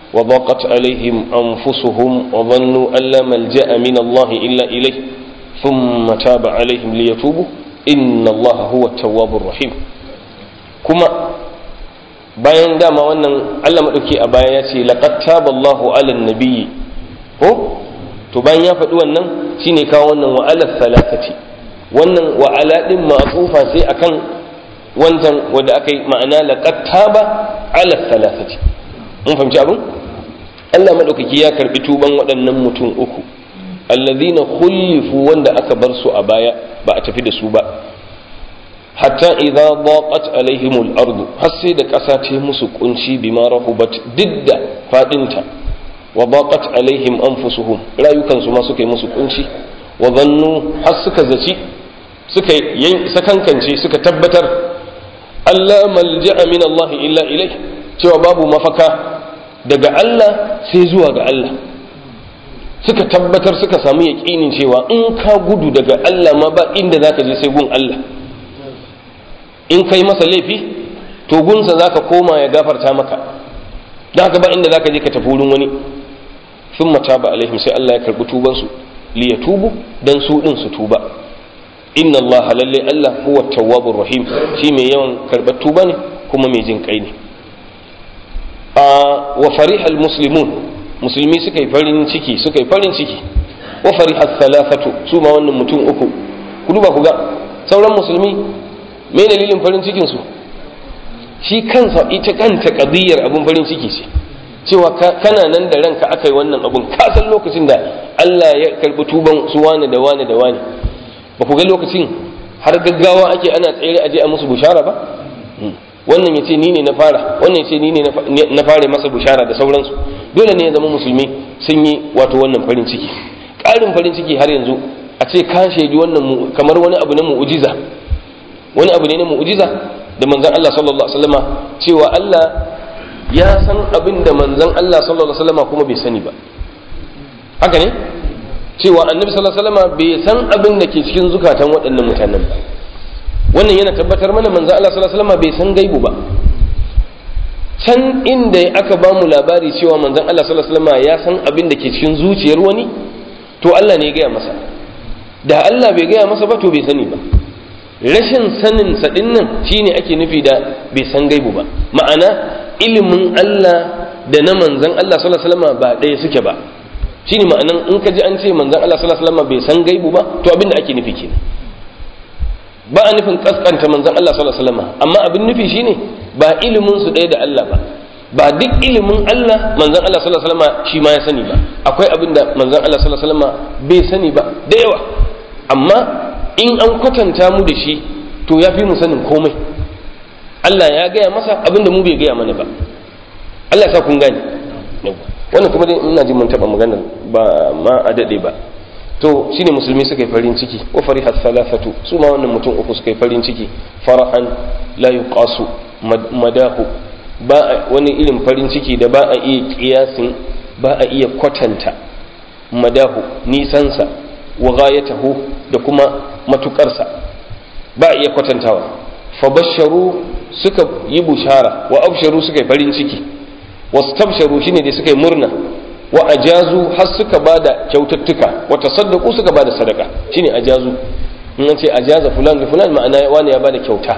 وضاقت عليهم أنفسهم وظنوا أن لا ملجأ من الله إلا إليه ثم تاب عليهم ليتوبوا إن الله هو التواب الرحيم كما bayan dama wannan Allah maɗauki a baya ya ce laqad taballahu ala nabiyyi ko to bayan ya faɗi wannan shine kawo wannan wa ala thalathati wannan wa ala din ma'tufa sai akan wancan wanda aka yi ma'ana laqad taba ala thalathati mun fahimci abin Allah maɗaukaki ya karbi tuban waɗannan mutum uku alladhina khulifu wanda aka bar su a baya ba a tafi da su ba hatta idza daqat alaihimul ardu har sai da ƙasa ce musu kunci bima rahubat didda fadinta wa daqat alaihim anfusuhum rayukan su ma suka yi musu kunci wa zannu har suka zaci suka sakankance suka tabbatar Allah malja'a min Allah illa ilai cewa babu mafaka daga Allah sai zuwa ga Allah suka tabbatar suka samu yaƙinin cewa in ka gudu daga Allah ma ba inda zaka je sai gun Allah in kai masa laifi to gunsa za ka koma ya gafarta maka don haka ba inda za ka je ka tafi wurin wani sun mata ba alaihim sai Allah ya karɓi tubansu li ya tubu don su ɗin su tuba inna Allah lalle Allah huwa tawwabur rahim shi mai yawan karɓar tuba ne kuma mai jin kai ne wa farihal muslimun musulmi suka yi farin ciki suka yi farin ciki wa farihal thalathatu su ma wannan mutum uku ku duba ku ga sauran musulmi me dalilin farin cikin su shi kansa ita kanta kadiyar abun farin ciki ce cewa kana nan da ranka aka yi wannan abun ka san lokacin da Allah ya karbi tuban su wani da wani da wani ba ku ga lokacin har gaggawa ake ana tsere aje a musu bushara ba wannan ya ce ni ne na fara wannan ya ce ni ne na fara masa bushara da sauransu dole ne ya zama musulmi sun yi wato wannan farin ciki ƙarin farin ciki har yanzu a ce ka shaidi wannan kamar wani abu na mu'ujiza wani abu ne na mu'jiza da manzon Allah sallallahu alaihi wasallama cewa Allah ya san abin da manzon Allah sallallahu alaihi wasallama kuma bai sani ba haka ne cewa annabi sallallahu alaihi wasallama bai san abin da ke cikin zukatan waɗannan mutanen ba wannan yana tabbatar mana manzon Allah sallallahu alaihi wasallama bai san gaibu ba can inda aka ba mu labari cewa manzon Allah sallallahu alaihi wasallama ya san abin da ke cikin zuciyar wani to Allah ne ya gaya masa da Allah bai gaya masa ba to bai sani ba rashin sanin sadin nan shine ake nufi da bai san gaibu ba ma'ana ilimin Allah da na manzan Allah sallallahu alaihi wasallam ba ɗaya suke ba shine ma'anan in ka ji an ce manzan Allah sallallahu alaihi wasallam bai san gaibu ba to abin da ake nufi kenan ba a nufin kaskanta manzan Allah sallallahu alaihi wasallam amma abin nufi shine ba ilimin su ɗaya da Allah ba ba duk ilimin Allah manzan Allah sallallahu alaihi wasallam shi ma ya sani ba akwai abin da manzan Allah sallallahu alaihi wasallam bai sani ba da yawa amma in an kwatanta mu da shi to ya fi mu sanin komai Allah ya gaya masa abin da mu bai gaya mana ba Allah sa kun gane wannan kuma dai ina ji mun taba maganar ba ma a dade ba to shine musulmi suka yi farin ciki wa fariha thalathatu su ma wannan mutum uku suka yi farin ciki farahan la yuqasu madahu ba wani irin farin ciki da ba a iya kiyasin ba a iya kwatanta madahu nisansa wa ghayatahu da kuma matukarsa ba iya kwatantawa fa basharu suka yi bushara wa absharu suka yi farin ciki wastabsharu shine da suka yi murna wa ajazu har suka bada kyaututtuka wa tasaddaqu suka bada sadaka shine ajazu in an ce ajaza fulan da fulan ma'ana wani ya bada kyauta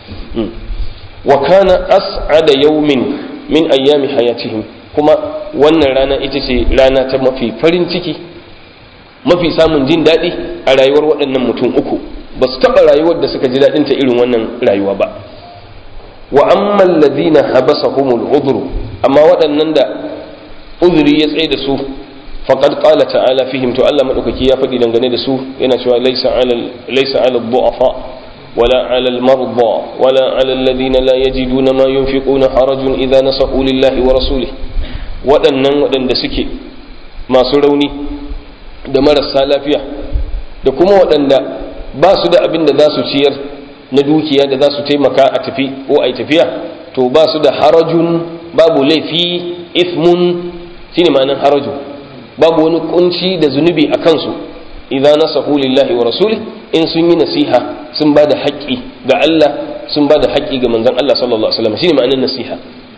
wa kana as'ada yawmin min ayyami hayatihim kuma wannan rana ita ce rana ta mafi farin ciki mafi samun jin daɗi a rayuwar waɗannan mutum uku ba su taɓa rayuwar da suka ji daɗin ta irin wannan rayuwa ba wa amman ladina habasahumul udhru amma waɗannan da uzuri ya tsaye da su faqad qala ta'ala fihim to Allah madaukaki ya faɗi dangane da su yana cewa laysa 'alal laysa 'alal du'afa ولا على المرضى ولا على الذين لا يجدون ما ينفقون حرج إذا نصحوا لله ورسوله waɗannan waɗanda suke masu rauni da marasa lafiya da kuma waɗanda ba su da abin da za su ciyar na dukiya da za su taimaka a tafi ko a tafiya to ba su da harajun babu laifi ismun shine ma'anar harajun babu wani kunci da zunubi a kansu idan nasahu lillahi wa rasuli in sun yi nasiha sun ba da haƙƙi ga Allah sun ba da haƙƙi ga manzon Allah sallallahu alaihi wasallam shine ma'anar nasiha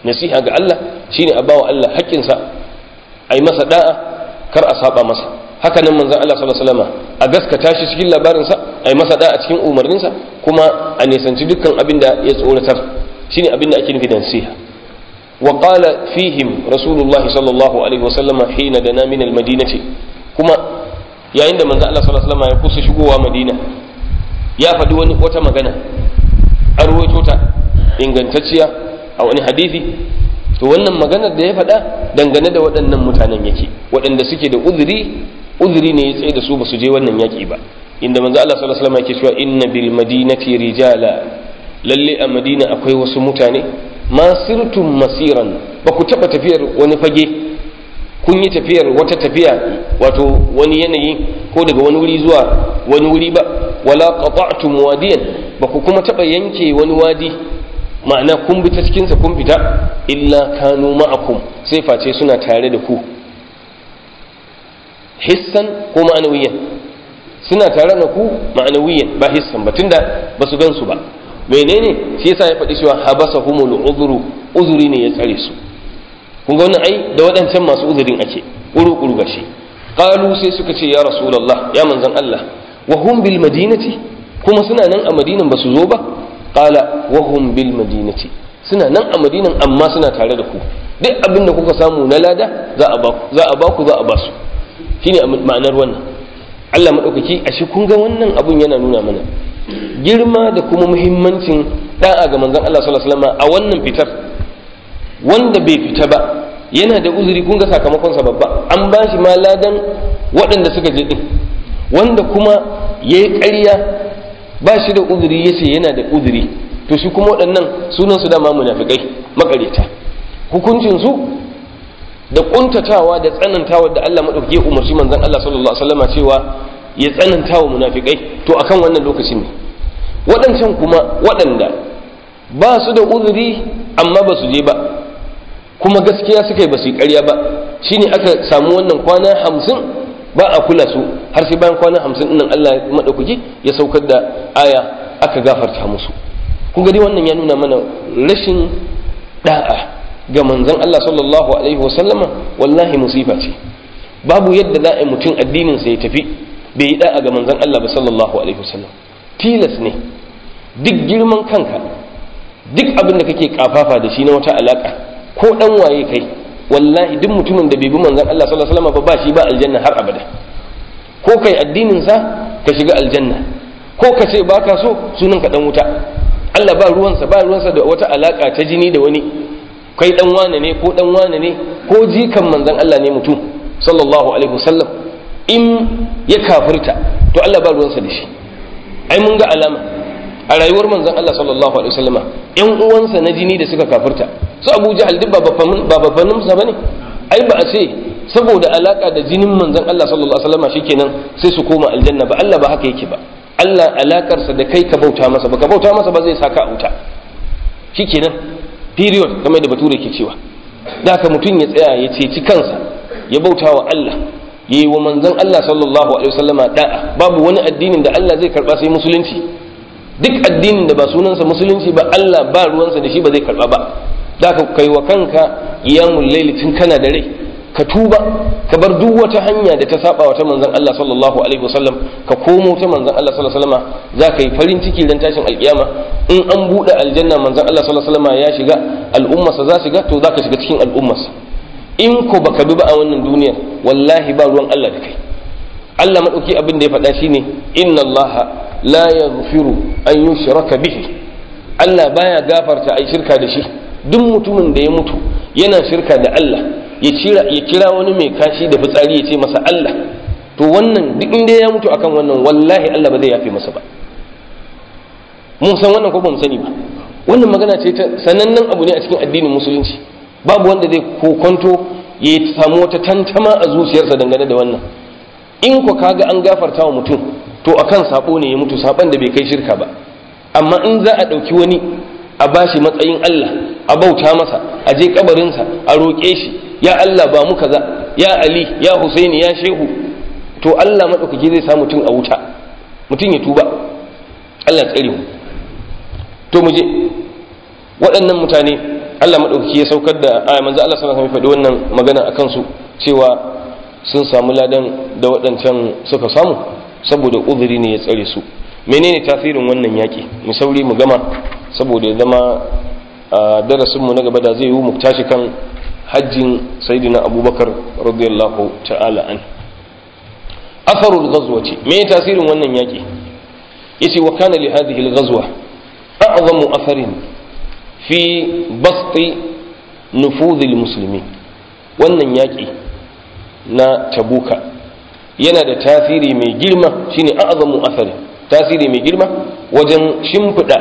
nasiha ga Allah shine a bawa Allah haƙƙinsa a yi masa da'a kar a saba masa haka nan manzon Allah sallallahu alaihi wasallam a gaskata shi cikin labarinsa a yi masa da'a cikin umarninsa kuma a nisanci dukkan abin da ya tsoratar shine abin da ake nufi da nasiha wa qala fihim rasulullah sallallahu alaihi wasallam hina dana min almadinati kuma yayin da manzon Allah sallallahu alaihi wasallam ya kusa shigowa madina ya faɗi wani wata magana a ruwaito ta ingantacciya a wani hadisi to wannan maganar da ya faɗa dangane da waɗannan mutanen yake waɗanda suke da uzuri uzuri ne ya tsaye da su ba su je wannan yaƙi ba inda manzo Allah sallallahu alaihi wasallam yake cewa inna bil madinati rijala lalle a madina akwai wasu mutane ma sirtum masiran ba ku taɓa tafiyar wani fage kun yi tafiyar wata tafiya wato wani yanayi ko daga wani wuri zuwa wani wuri ba wala qata'tum wadiyan ba ku kuma taɓa yanke wani wadi ma'ana kun bi ta cikinsa kun fita illa kanu ma'akum sai face suna tare da ku hissan ko ma'anawiyan suna tare da ku ma'anawiyan ba hissan ba tunda ba su gan su ba menene shi yasa ya faɗi cewa habasa humul uzuru uzuri ne ya tsare su kun ga wannan ai da waɗancan masu uzurin ake ƙuru-ƙuru gashi qalu sai suka ce ya rasulullah ya manzon Allah wa hum bil madinati kuma suna nan a madinan ba su zo ba qala wa hum bil madinati suna nan a madinan amma suna tare da ku duk abin da kuka samu na lada za a ba za a ba ku za a ba su shine ma'anar wannan Allah madaukaki ashe kun ga wannan abun yana nuna mana girma da kuma muhimmancin da'a ga manzon Allah sallallahu alaihi wasallam a wannan fitar wanda bai fita ba yana da uzuri kun ga sakamakon sa babba an ba shi ma ladan waɗanda suka je din wanda kuma yayi ƙarya ba shi da uzuri yace yana da uzuri to shi kuma waɗannan sunan su dama munafikai makareta hukuncin su da kuntatawa da tsanantawa da Allah madaukake ya umarci manzon Allah sallallahu alaihi wasallam cewa ya tsanantawa munafikai to akan wannan lokacin ne waɗancan kuma waɗanda ba su da uzuri amma ba su je ba kuma gaskiya suka yi ba su yi ƙarya ba shine aka samu wannan kwana hamsin ba a kula su har sai bayan kwana hamsin nan Allah maɗaukaki ya saukar da aya aka gafarta musu kun gani wannan ya nuna mana rashin da'a ga manzon Allah sallallahu alaihi wasallama wallahi musifa ce babu yadda za a yi mutum addinin sa ya tafi bai yi da'a ga manzon Allah ba sallallahu alaihi wasallam tilas ne duk girman kanka duk abin da kake kafafa da shi na wata alaka ko dan waye kai wallahi duk mutumin da bai bi manzon Allah sallallahu alaihi wasallam ba shi ba aljanna har abada ko kai addinin sa ka shiga aljanna ko ka ce baka so sunan ka dan wuta Allah ba ruwansa ba ruwansa da wata alaka ta jini da wani kai dan wane ne ko dan wane ne ko jikan manzon Allah ne mutum sallallahu alaihi wasallam in ya kafirta to Allah ba ruwansa da shi ai mun ga alama a rayuwar manzon Allah sallallahu alaihi wasallama yan uwansa na jini da suka kafirta su Abu Jahal duk ba babbanin sa bane ai ba a ce saboda alaka da jinin manzon Allah sallallahu alaihi wasallama shikenan sai su koma aljanna ba Allah ba haka yake ba Allah alakarsa da kai ka bauta masa ba ka bauta masa ba zai saka a wuta shikenan period kamar da bature ke cewa da haka mutum ya tsaya ya ceci kansa ya bauta wa Allah ya yi wa manzon Allah sallallahu alaihi wasallama da'a babu wani addinin da Allah zai karba sai musulunci duk addinin da ba sunansa musulunci ba Allah ba ruwansa da shi ba zai karba ba da ka kai wa kanka iyamul laili tun kana da rai ka tuba ka bar duk wata hanya da ta saba wa ta manzon Allah sallallahu alaihi wasallam ka komo ta manzon Allah sallallahu alaihi wasallam za ka yi farin ciki dan tashin alkiyama in an bude aljanna manzon Allah sallallahu alaihi wasallam ya shiga al'ummarsa za shiga to za ka shiga cikin al'ummarsa in ko baka bi ba a wannan duniyar wallahi ba ruwan Allah da kai Allah madauki abin da ya faɗa shine inna Allah la yaghfiru an yushraka bihi Allah baya gafarta ai shirka da shi duk mutumin da ya mutu yana shirka da Allah ya kira ya kira wani mai kashi da fitsari ya ce masa Allah to wannan duk inda ya mutu akan wannan wallahi Allah ba zai yafe masa ba mun san wannan ko ba mu sani ba wannan magana ce ta sanannen abu ne a cikin addinin musulunci babu wanda zai kokonto ya samu wata tantama a zuciyarsa dangane da wannan in ku kaga an gafarta wa mutum to akan sabo ne ya mutu saban da bai kai shirka ba amma in za a ɗauki wani a bashi matsayin Allah a bauta masa a je kabarinsa a roƙe shi ya Allah ba mu kaza ya Ali ya Husaini ya Shehu to Allah maɗaukaki zai sa mutum a wuta mutum ya tuba Allah tsare mu to mu je waɗannan mutane Allah madaukaki ya saukar da aya manzo Allah sallallahu alaihi wasallam faɗi wannan magana akan su cewa sun samu ladan da waɗancan suka samu saboda uzuri ne ya tsare su menene tasirin wannan yaki mu sauri mu gama saboda ya zama a darasin mu na gaba da zai yi mu tashi kan hajjin sayyidina abubakar radiyallahu ta'ala an atharul ghazwati me tasirin wannan yaki yace wa kana li hadhihi al-ghazwa a'zamu atharin fi basti nufudh al-muslimin wannan yaki na tabuka yana da tasiri mai girma shine a'zamu athari tasiri mai girma wajen shimfiɗa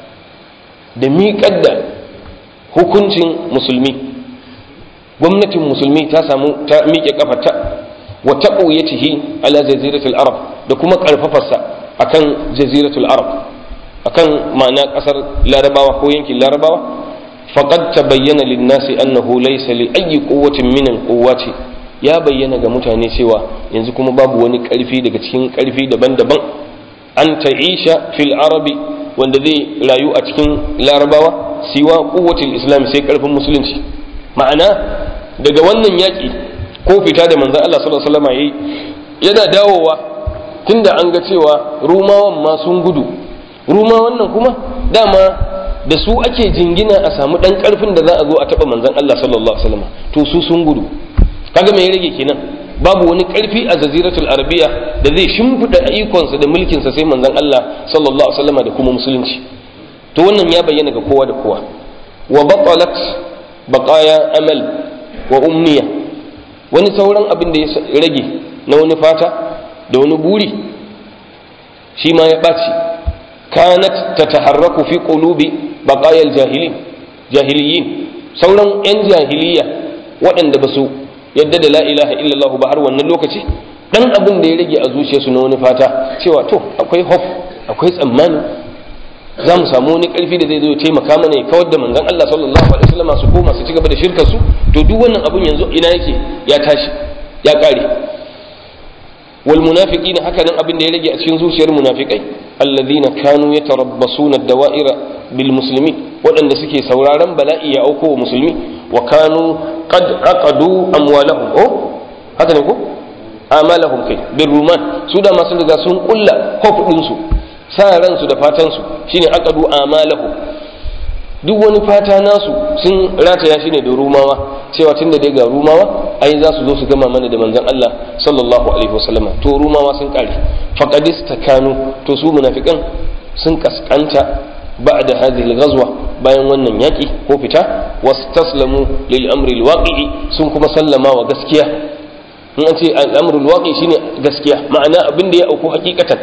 da miƙar da hukuncin musulmi gwamnatin musulmi ta samu ta miƙe kafarta wa taqwiyatihi ala jaziratul arab da kuma karfafarsa akan jaziratul arab akan ma'ana kasar larabawa ko yankin larabawa faqad tabayyana lin-nasi annahu laysa li ayyi quwwatin min al-quwwati ya bayyana ga mutane cewa yanzu kuma babu wani karfi daga cikin karfi daban-daban an ta'isha fil arabi wanda zai rayu a cikin larabawa siwa quwwatil islam sai karfin musulunci ma'ana daga wannan yaki ko fita da manzon Allah sallallahu alaihi wasallam yayi yana dawowa tunda an ga cewa rumawan ma sun gudu rumawan nan kuma dama da su ake jingina a samu dan karfin da za a zo a taba manzon Allah sallallahu alaihi wasallam to su sun gudu kaga me ya rage kenan babu wani karfi a jaziratul arabiya da zai shimfida ikonsa da mulkinsa sai manzon Allah sallallahu alaihi wasallam da kuma musulunci to wannan ya bayyana ga kowa da kowa wa batalat baqaya amal wa umniya wani sauran abin da ya rage na wani fata da wani buri shi ma ya ɓaci kanat tataharraku fi qulubi baqaya al-jahilin jahiliyin sauran yan jahiliya waɗanda ba su yadda da la ilaha illallah ba har wannan lokaci dan abin da ya rage a zuciyarsu na wani fata cewa to akwai hof akwai tsammani za mu samu wani karfi da zai zo taimaka mana ya kawar da manzon Allah sallallahu alaihi wasallam su koma su ci gaba da shirkar su to duk wannan abun yanzu ina yake ya tashi ya kare wal munafiqina haka nan abin da ya rage a cikin zuciyar munafikai alladhina kanu yatarabbasuna ad-dawa'ira bil muslimin waɗanda suke sauraron bala'i ya auko wa musulmi wa kanu qad aqadu amwalahum oh haka ne ko amalahum kai bir ruman su da masu riga sun kulla hof din su sa ransu da fatan su shine aqadu amalahum duk wani fata nasu sun rataya shi ne da rumawa cewa tun da dai ga rumawa ai za su zo su gama mana da manzon Allah sallallahu alaihi wasallama to rumawa sun kare faqadis takanu to su munafikan sun kaskanta ba'da hadhihi al-ghazwa bayan wannan yaki ko fita wastaslamu lil amri al-waqi'i sun kuma sallama wa gaskiya in an ce al-amru al-waqi shine gaskiya ma'ana abin da ya auku hakikatan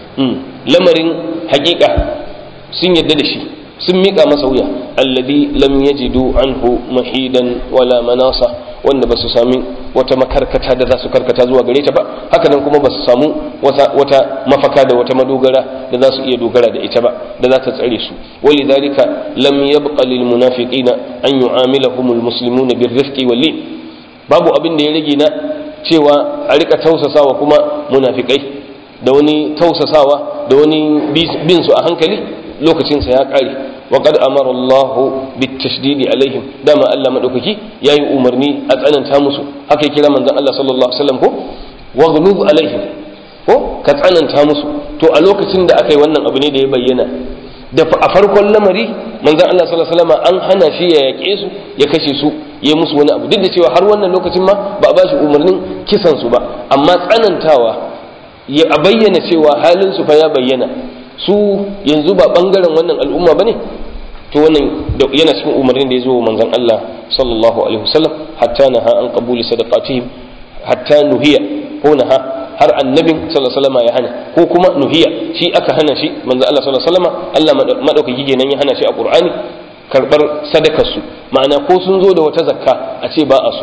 lamarin hakika sun yadda da shi sun miƙa masa wuya alladhi lam yajidu anhu mahidan wala manasa wanda ba su sami wata makarkata da za su karkata zuwa gare ta ba haka nan kuma ba su samu wata, wata mafaka da wata madogara da za su iya dogara da ita ba da za ta tsare su wali dalika lam yabqa lil munafiqina an yu'amilahum al muslimuna bir rifqi wal lin babu abin da ya rage na cewa a rika tausasawa kuma munafikai da wani tausasawa da wani bin su a hankali lokacinsa ya ƙare wa qad amara Allah bitashdidi alaihim dama Allah madaukaki yayi umarni a tsananta musu haka ya kira manzon Allah sallallahu alaihi wasallam ko waghlub alaihim ko ka tsananta musu to a lokacin da aka yi wannan abu ne da ya bayyana da a farkon lamari manzon Allah sallallahu alaihi wasallam an hana shi ya yake su ya kashe su ya musu wani abu duk da cewa har wannan lokacin ma ba a ba shi umarnin kisan su ba amma tsanantawa ya bayyana cewa halin su fa ya bayyana su yanzu ba bangaren wannan al'umma bane to wannan yana cikin umarnin da ya zo manzon Allah sallallahu alaihi wasallam hatta naha an qabuli sadaqatihim hatta nuhiya ko naha har annabin sallallahu alaihi wasallam ya hana ko kuma nuhiya shi aka hana shi manzon Allah sallallahu alaihi wasallam Allah madaukaki kenan ya hana shi a Qur'ani karbar sadakar su ma'ana ko sun zo da wata zakka a ce ba a so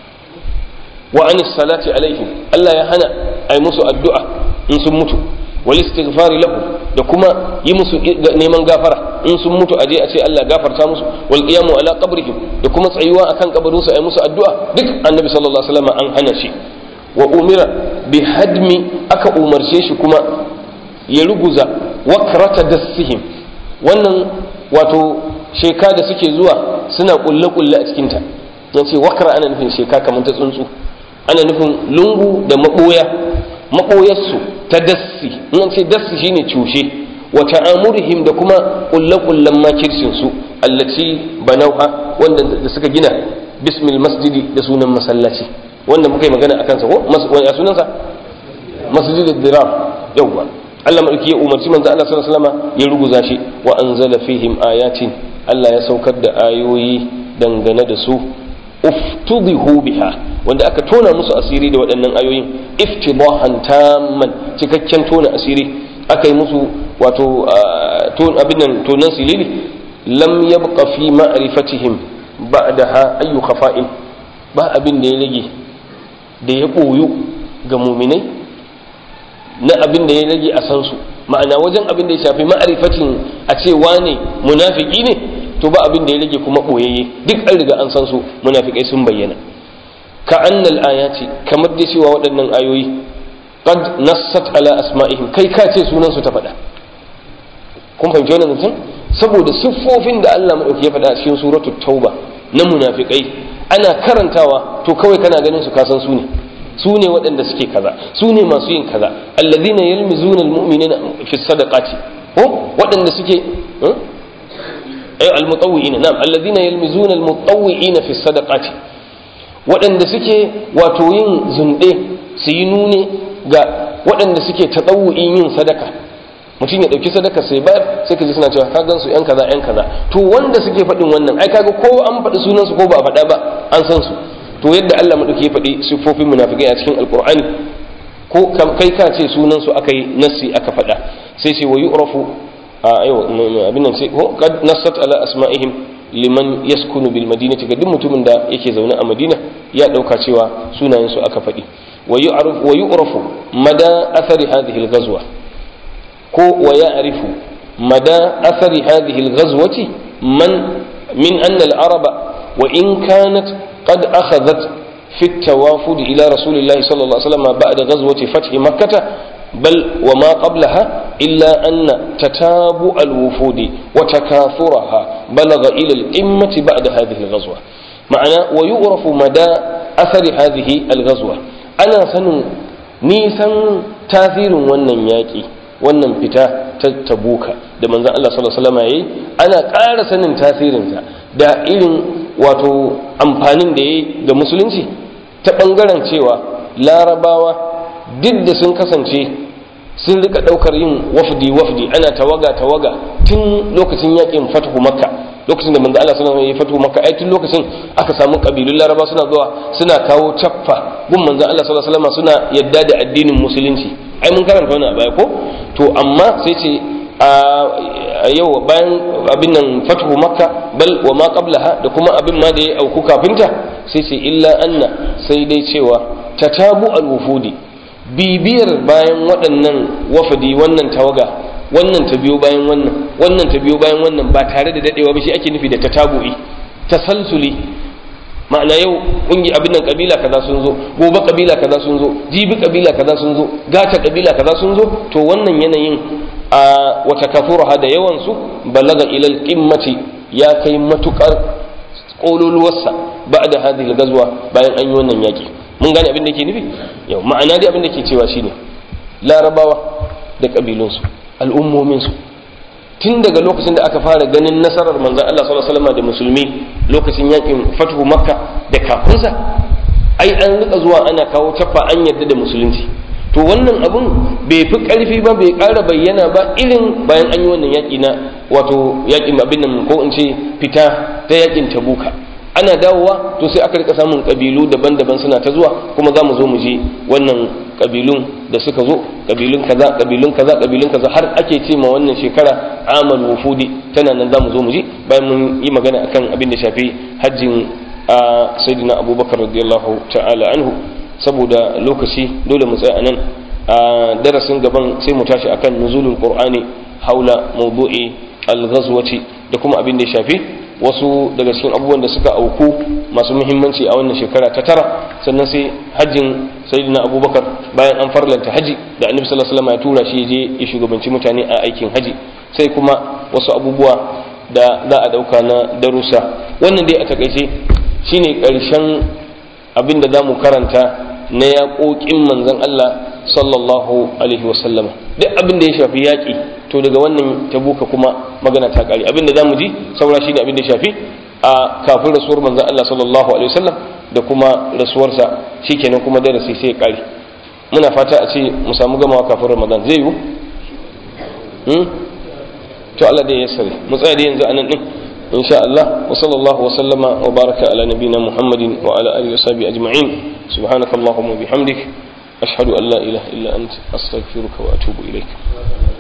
wa anis salati alaihim Allah ya hana ai musu addu'a in sun mutu wal istighfari lahu da kuma yi musu neman gafara in sun mutu aje a ce Allah gafarta musu wal qiyamu ala qabrihim da kuma tsayuwa akan kabarin su ai musu addu'a duk annabi sallallahu alaihi wasallam an hana shi wa umira bi hadmi aka umarce shi kuma ya ruguza wakrata dassihim wannan wato sheka da suke zuwa suna kulle kulle a cikin ta yan ce wakra ana nufin sheka kamar ta tsuntsu ana nufin lungu da maboya maboyarsu ta dassi in an ce dassi shine cushe wa ta'amurihim da kuma kulle kullen makircin su allati banauha wanda da suka gina bismil masjidi da sunan masallaci wanda muka yi magana akan sa ko ya sunansa masjidul dirar yawwa Allah madauki ya umarci manzo Allah sallallahu alaihi wasallam ya ruguza shi wa anzala fihim ayatin Allah ya saukar da ayoyi dangane da su uftudihu biha wanda aka tona musu asiri da waɗannan ayoyin iftidahan tamman cikakken tona asiri aka yi musu wato abin nan tonan silili lam yabqa fi ma'rifatihim ba'daha ayyu khafa'in ba abin da ya rage da ya boyu ga muminai na abin da ya rage a san su ma'ana wajen abin da ya shafi ma'arifatin a ce wane munafiki ne to ba abin da ya rage kuma boyayye duk an riga an san su munafikai sun bayyana ka annal ayati kamar da cewa waɗannan ayoyi qad nassat ala asma'ihim kai ka ce sunan su ta faɗa kun fahimci wannan mutum saboda siffofin da Allah madauki ya faɗa a cikin suratul tauba na munafikai ana karantawa to kawai kana ganin su kasan su ne su ne waɗanda suke kaza su ne masu yin kaza alladhina yalmizuna almu'minina fi sadaqati ko waɗanda suke ay almutawwi'ina na'am alladhina yalmizuna almutawwi'ina fi sadaqati waɗanda suke wato yin zunde su yi nune ga waɗanda suke tatawu'in yin sadaka mutum ya ɗauki sadaka sai bayar sai ka ji suna cewa ka gan su yan kaza yan kaza to wanda suke faɗin wannan ai kaga ko an faɗi sunan su ko ba a faɗa ba an san su to yadda Allah madauki ya faɗi siffofin munafikai a cikin alqur'ani ko kai ka ce sunan su aka yi nassi aka faɗa sai ce wa yu'rafu a ayo abin nan sai ko qad nassat ala asma'ihim liman yaskunu bil madinati ga duk mutumin da yake zaune a madina ya dauka cewa sunayen su aka faɗi wa yu'rafu mada athari hadhihi al-ghazwa ko wa ya'rifu mada athari hadhihi al-ghazwati man min anna al-araba wa in kanat qad akhadhat fi at-tawafud ila rasulillahi sallallahu alaihi wasallam ba'da ghazwati fath makkah بل وما قبلها إلا أن تتابع الوفود وتكاثرها بلغ إلى القمة بعد هذه الغزوة معنى ويعرف مدى أثر هذه الغزوة أنا سن نيسان تاثير ونن ياكي wannan fita ta tabuka da manzon Allah sallallahu alaihi wasallam yayi ana ƙara sanin tasirinsa da irin wato amfanin da yayi ga musulunci ta bangaren cewa larabawa duk da sun kasance sun rika daukar yin wafdi wafdi ana tawaga tawaga tun lokacin yakin fatahu makka lokacin da manzo Allah sallallahu alaihi wasallam ya fatahu makka ai tun lokacin aka samu kabilun laraba suna zuwa suna kawo caffa gun manzo Allah sallallahu alaihi wasallam suna yadda da addinin musulunci ai mun karanta wannan a baya ko to amma sai ce a yau bayan abin nan fatahu makka bal wa ma qablaha da kuma abin ma da ya auku kafinta sai ce illa anna sai dai cewa tatabu al-wufudi bibiyar bayan waɗannan wafadi wannan tawaga wannan ta biyo bayan wannan wannan ta biyo bayan wannan ba tare da dadewa ba shi ake nufi da tatabu'i tasalsuli ma'ana yau kungi abin nan kabila kaza sun zo gobe kabila kaza sun zo jibi kabila kaza sun zo gata kabila kaza sun zo to wannan yanayin a wata kafura da yawan su balaga ilal qimmati ya kai matukar kololuwarsa ba'da hadhihi gazwa bayan an yi wannan yaki mun gane abin da ke nufi yau ma'ana dai abin da ke cewa shine larabawa da kabilunsu al'ummominsu tun daga lokacin da aka fara ganin nasarar manzan Allah sallallahu alaihi wasallam da musulmi lokacin yakin fatuhu makka da kafinsa ai an rika zuwa ana kawo caffa an yarda da musulunci to wannan abun bai fi karfi ba bai ƙara bayyana ba irin bayan an yi wannan yaƙi na wato yaƙin abin nan ko in ce fita ta yaƙin tabuka ana dawowa to sai aka rika samun kabilu daban-daban suna ta zuwa kuma za mu zo mu je wannan kabilun da suka zo kabilun kaza kabilun kaza kabilun kaza har ake ce ma wannan shekara amal wufudi tana nan za mu zo mu je bayan mun yi magana akan abin da shafi hajjin a sayyidina abubakar radiyallahu ta'ala anhu saboda lokaci dole mu tsaya anan a darasin gaban sai mu tashi akan nuzulul qur'ani haula mawdu'i al-ghazwati da kuma abin da ya shafi wasu daga cikin abubuwan da suka auku masu muhimmanci a wannan shekara ta tara sannan sai hajjin sayyidina abubakar bayan an farlanta haji da annabi sallallahu alaihi wasallam ya tura shi je ya shugabanci mutane a aikin haji sai kuma wasu abubuwa da za a dauka na darussa wannan dai a takaice shine ƙarshen abin da za mu karanta na yaƙoƙin manzon Allah sallallahu alaihi wasallam duk abin da ya shafi yaƙi to daga wannan tabuka kuma magana ta ƙare abin da za mu ji saura shine abin da ya shafi a kafin rasuwar manzon Allah sallallahu alaihi wasallam da kuma rasuwarsa shikenan kuma darasi sai ya ƙare muna fata a ce mu samu gamawa kafin ramadan zai yiwu to Allah da ya sare mu tsaya da yanzu anan din insha Allah wa sallallahu wa sallama wa baraka ala nabina Muhammadin wa ala alihi wa sahbihi ajma'in subhanakallahumma wa bihamdik ashhadu an la ilaha illa anta astaghfiruka wa atubu ilaik